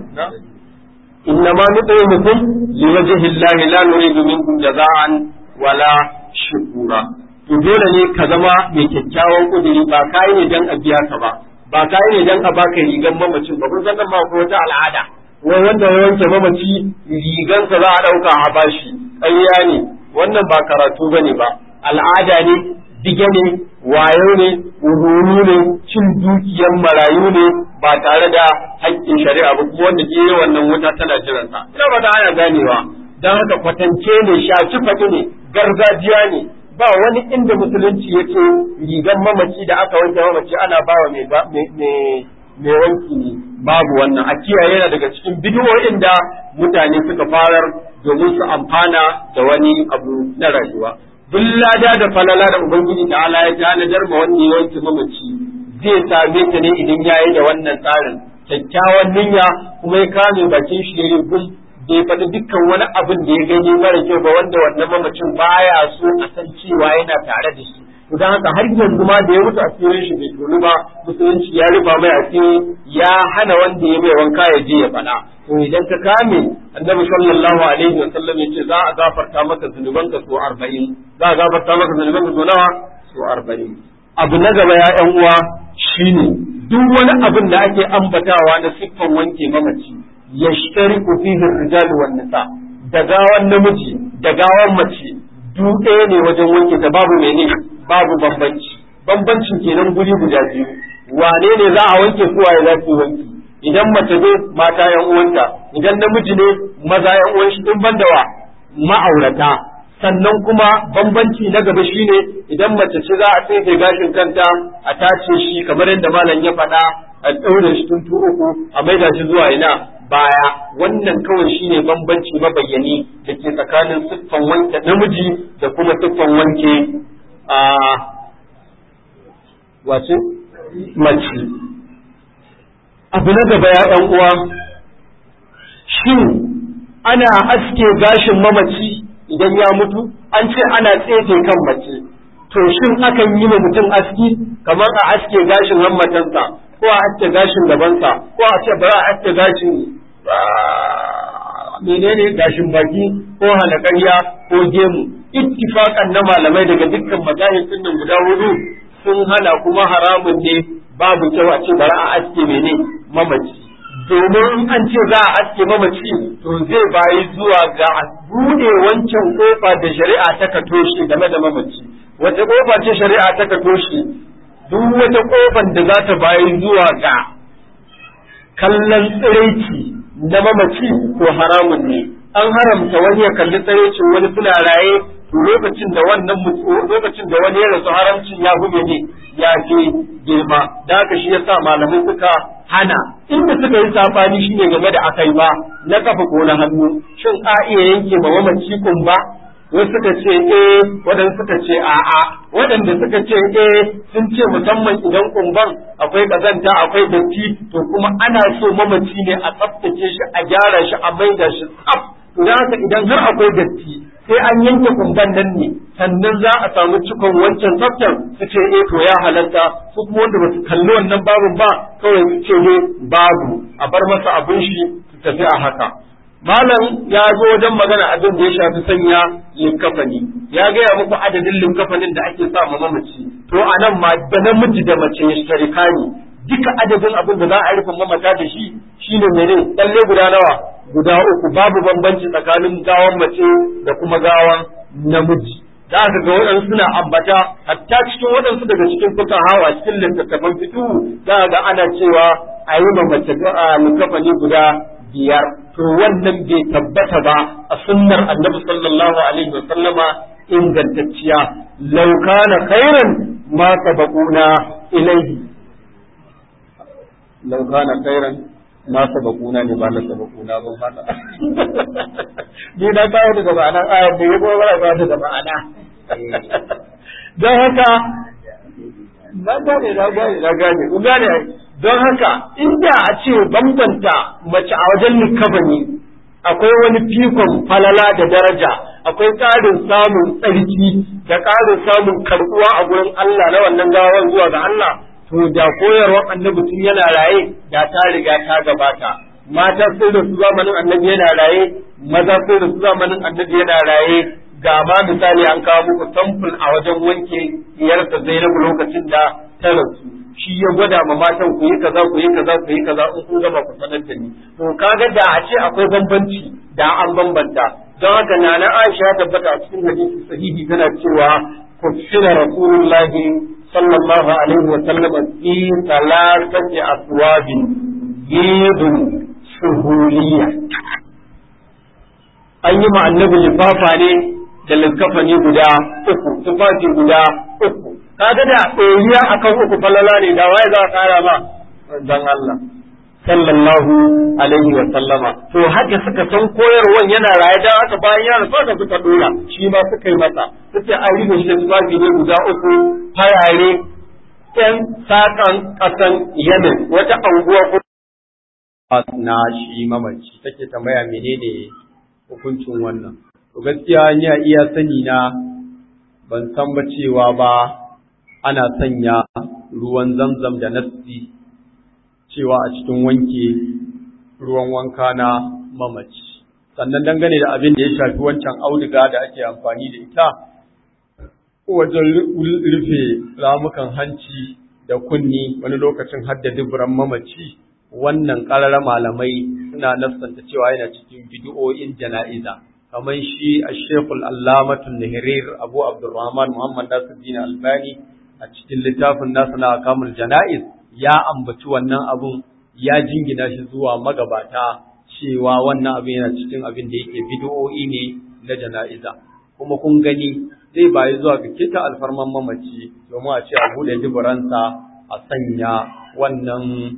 [SPEAKER 3] innama nut'imukum liwajhi Allah la nuridu minkum jaza'an wala shukura to dole ne ka zama mai kyakkyawan kuduri ba kai ne dan a biya ka ba ba kai ne dan a baka rigan mamacin ba kun san nan ba ko wata al'ada wai wanda ya wanke mamaci rigansa za a ɗauka a bashi ƙarya ne wannan ba karatu ba ne ba al'ada ne dige ne wayo ne wururu ne cin dukiyan marayu ne ba tare da haƙƙin shari'a ba kuma wanda ke wannan wuta tana jiransa ina ba ta ana ganewa don haka kwatance ne shaci faɗi ne gargajiya ne ba wani inda musulunci ya ce rigan mamaci da aka wanke mamaci ana bawa mai mai wanki ne babu wannan a kiyaye yana daga cikin bidiyoyin da mutane suka farar domin su amfana da wani abu na rayuwa duk lada da falala da ubangiji da ala ya tanadar ma wanda ya wanke mamaci zai same ta ne idan ya yi da wannan tsarin kyakkyawan niyya kuma ya kame bakin shi ya gum bai faɗi dukkan wani abin da ya gani mara kyau ba wanda wannan mamacin baya so a san cewa yana tare da shi don haka har yanzu ma da ya mutu asirin shi bai tonu ba musulunci ya rufa mai asiri ya hana wanda ya mai wanka ya je ya faɗa to idan ka kame annabi sallallahu alaihi wa sallam yace za a gafarta maka zunubanka so 40 za a gafarta maka zunubanka so nawa so 40 abu na gaba ya ƴan uwa shine duk wani abin da ake ambatawa na siffan wanke mamaci yashtariku fihi ar-rijal wan nisa da gawan namiji da gawan mace duk ɗaya ne wajen wanke ta babu mene babu bambanci bambancin kenan guri guda biyu wane ne za a wanke su waye za su wanki idan mace ne mata yan uwanta idan namiji ne maza yan uwan shi in banda wa ma'aurata sannan kuma bambanci na gaba shine idan mace ce za a tsefe gashin kanta a tace shi kamar yadda malam ya faɗa a ɗaure shi tun uku a maida shi zuwa ina baya wannan kawai shine bambanci mabayyani da ke tsakanin siffan wanke namiji da kuma siffan wanke a wace mace abu na gaba ya ɗan uwa shin ana aske gashin mamaci idan ya mutu an ce ana tsefe kan mace to shin akan yi wa mutum aski kamar a aske gashin hammatansa ko a aske gashin gabansa ko a ce bari a aske gashin menene gashin baki ko halakarya ko gemu ittifaqan na malamai daga dukkan mazahib din guda hudu sun hana kuma haramun ne babu kyau a ce bari a aske mene mamaci domin an ce za a aske mamaci to zai bayi zuwa ga bude wancan kofa da shari'a ta ka toshe game da mamaci wata kofa ce shari'a ta ka toshe duk wata kofar da za ta bayi zuwa ga kallon tsiraici na mamaci ko haramun ne an haramta wani ya kalli tsiraicin wani suna raye to lokacin da wannan lokacin da wani ya rasu haramcin ya hume ne ya fi girma da haka shi yasa malamai suka hana inda suka yi safani shine game da akai ba na kafa ko na hannu shin a iya yanke ma mamaci ba wasu suka ce eh waɗanda suka ce a'a waɗanda suka ce eh sun ce musamman idan kumban akwai ƙazanta akwai datti to kuma ana so mamaci ne a tsaftace shi a gyara shi a maida shi tsaf to da haka idan har akwai datti sai an yanke kumban nan ne sannan za a samu cikon wancan tsaftar su ce eh to ya halatta su kuma wanda ba su kalli wannan babun ba kawai su ce ne babu a bar masa abin shi su tafi a haka malam ya zo wajen magana abin da ya shafi sanya linkafani ya gaya muku adadin linkafanin da ake sa ma mamaci to a nan ma da namiji da mace ya sharika ne duka adadin abin da za a rufe mamata da shi shine mene tsalle guda nawa guda uku babu bambanci tsakanin gawan mace da kuma gawan namiji da aka ga waɗansu suna ambata hatta cikin waɗansu daga cikin kuka hawa cikin littattafan fitu za ga ana cewa a yi ma mace linkafani guda biyar to wannan bai tabbata ba a sunnar annabi sallallahu alaihi wa sallama ingantacciya law kana khairan ma sabaquna ilayhi law kana khairan ma sabaquna ne ba na sabaquna ba fata ni na kawo daga ma'anar ayar da ya gobara ba daga ma'ana don haka na gane na gane na gane ku gane don haka inda a ce bambanta mace a wajen likabani akwai wani fikon falala da daraja akwai ƙarin samun tsarki da ƙarin samun karɓuwa a gurin Allah na wannan gawan zuwa ga Allah to da koyarwar annabi tun yana raye da ta riga ta gabata mata sun da su zamanin annabi yana raye maza sun da su zamanin annabi yana raye ga ma misali an kawo muku samfur a wajen wanke iyarsa Zainabu lokacin da ta rasu shi ya gwada ma matan ku yi kaza ku yi kaza ku yi kaza in kun gama ku sanar da ni to kaga da a ce akwai bambanci da an bambanta don haka nana Aisha tabbata a cikin hadisi sahihi tana cewa kufina rasulullahi sallallahu alaihi wa sallam fi thalathati aswabin yidun suhuliya an yi ma annabi lifafa ne da likkafani guda uku tufafi guda uku kaga da ɗoriya akan uku falala ne da waye za a kara ma dan Allah sallallahu alaihi wa sallama to haka suka san koyarwan yana raye da haka bayan ya rasu da suka dora shi ma suka yi masa suke an rufe shi da tufafi ne guda uku farare ɗan sakan ƙasan Yemen wata anguwa ko
[SPEAKER 4] na shi mamaci take tambaya menene hukuncin wannan to gaskiya ni a iya sani na ban san ba cewa ba ana sanya ruwan zamzam da nassi cewa a cikin wanke ruwan wanka na mamaci sannan dangane da abin da ya shafi wancan auduga da ake amfani da ita wajen rufe ramukan hanci da kunni wani lokacin hadda duburan mamaci wannan ƙararra malamai suna nassanta cewa yana cikin bidiyoyin jana'iza kamar shi a shekul allamatun nahirir abu abdurrahman muhammad nasiruddin albani a cikin littafin nasa na kamul jana'iz ya ambaci wannan abun ya jingina shi zuwa magabata cewa wannan abin yana cikin abin da yake bidiyoyi ne na jana'iza kuma kun gani zai bayi zuwa ga kita alfarman mamaci domin a ce a buɗe duburansa a sanya wannan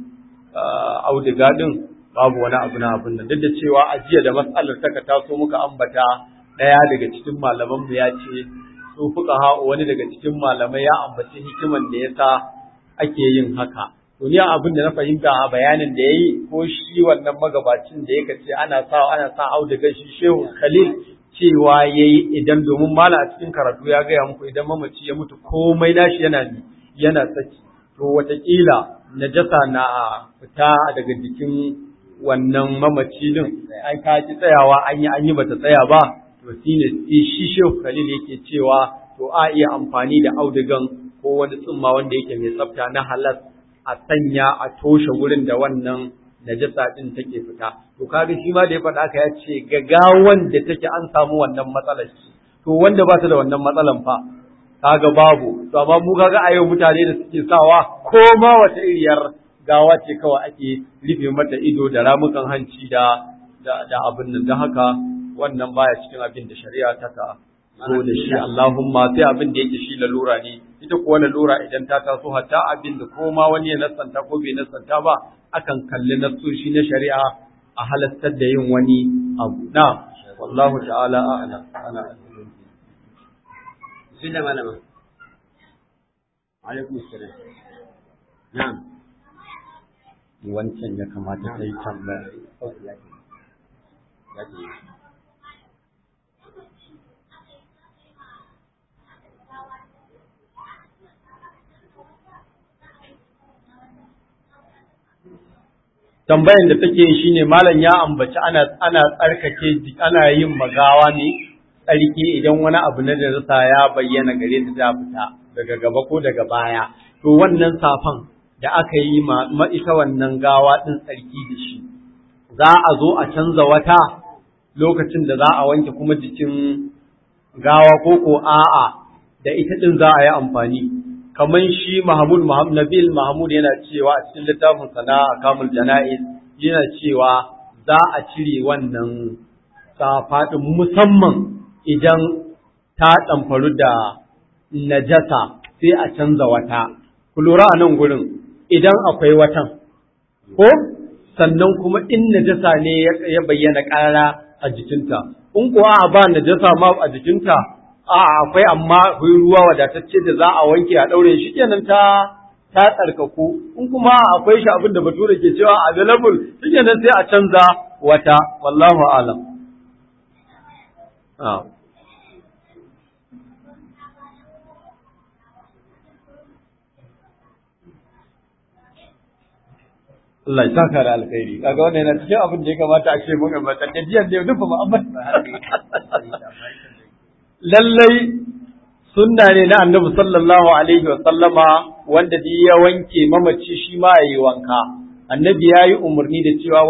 [SPEAKER 4] auduga din babu wani abu na abin nan duk da cewa a jiya da matsalar taka taso muka ambata ɗaya daga cikin malaman mu ya ce su fuka ha wani daga cikin malamai ya ambaci hikiman da yasa ake yin haka to ni abin da na fahimta a bayanin da yayi ko shi wannan magabacin da yake ce ana sa ana sa auduga shi Shehu Khalil cewa yayi idan domin mala a cikin karatu ya gaya muku idan mamaci ya mutu komai nashi yana yana saki to watakila najasa na fita daga jikin wannan mamaci din ai ka ji tsayawa an yi an yi bata tsaya ba to shine sai shi Shehu Khalil yake cewa to a iya amfani da audugan ko wani tsumma wanda yake mai tsafta na halas a sanya a toshe gurin da wannan najasa din take fita to kaga shi ma da ya faɗa ka ya ce gagawan da take an samu wannan matsalar to wanda ba ta da wannan matsalan fa kaga babu to amma mu kaga a yau mutane da suke sawa ko ma wata iriyar gawa ce kawai ake rufe mata ido da ramukan hanci da da, da abin nan don haka wannan baya cikin abin da shari'a ta ka zo da shi Allahumma sai abin da yake shi lalura ne ita kuwa lalura idan ta taso hatta abin da ko ma wani ya nasanta ko bai nasanta ba akan kalli nasoshi na shari'a a halattar da yin wani abu na wallahu ta'ala a'lam ana
[SPEAKER 2] Bismillah malama. Alaikum assalam. Na'am.
[SPEAKER 4] wancan ya kamata ta yi tambaya tambayan da take shi ne malam ya ambaci ana ana tsarkake ana yin magawa ne tsarki idan wani abu na darasa ya bayyana gare ta ta fita daga gaba ko daga baya to wannan safan da aka yi ma ita wannan gawa ɗin tsarki da shi, za a zo a canza wata lokacin da za a wanke kuma jikin gawa ko ko a'a da ita ɗin za a yi amfani. Kamar shi Mahmud Nabil Mahmud yana cewa a cikin littafin sana kamul jana'iz yana cewa za a cire wannan safa ɗin musamman idan ta ɗamfaru da najasa sai a canza wata. Ku lura a nan gurin idan akwai watan, ko sannan kuma in najasa ne ya bayyana ƙara a jikinta, in kuwa a ba najasa ma a jikinta, a akwai amma akwai ruwa wadatacce da za a wanke a ɗaure shi kenan ta ta tsarkaku, in kuma akwai shi abin da bature ke cewa available, shi kenan sai a canza wata, wallahu alam. Allah ya saka da alkhairi kaga wannan yana cikin abin da ya kamata a ce mun ambata da jiyan da nufa mu ambata lallai sunna ne na annabi sallallahu alaihi wa sallama wanda duk ya wanke mamaci shi ma yayi wanka annabi yayi umarni da cewa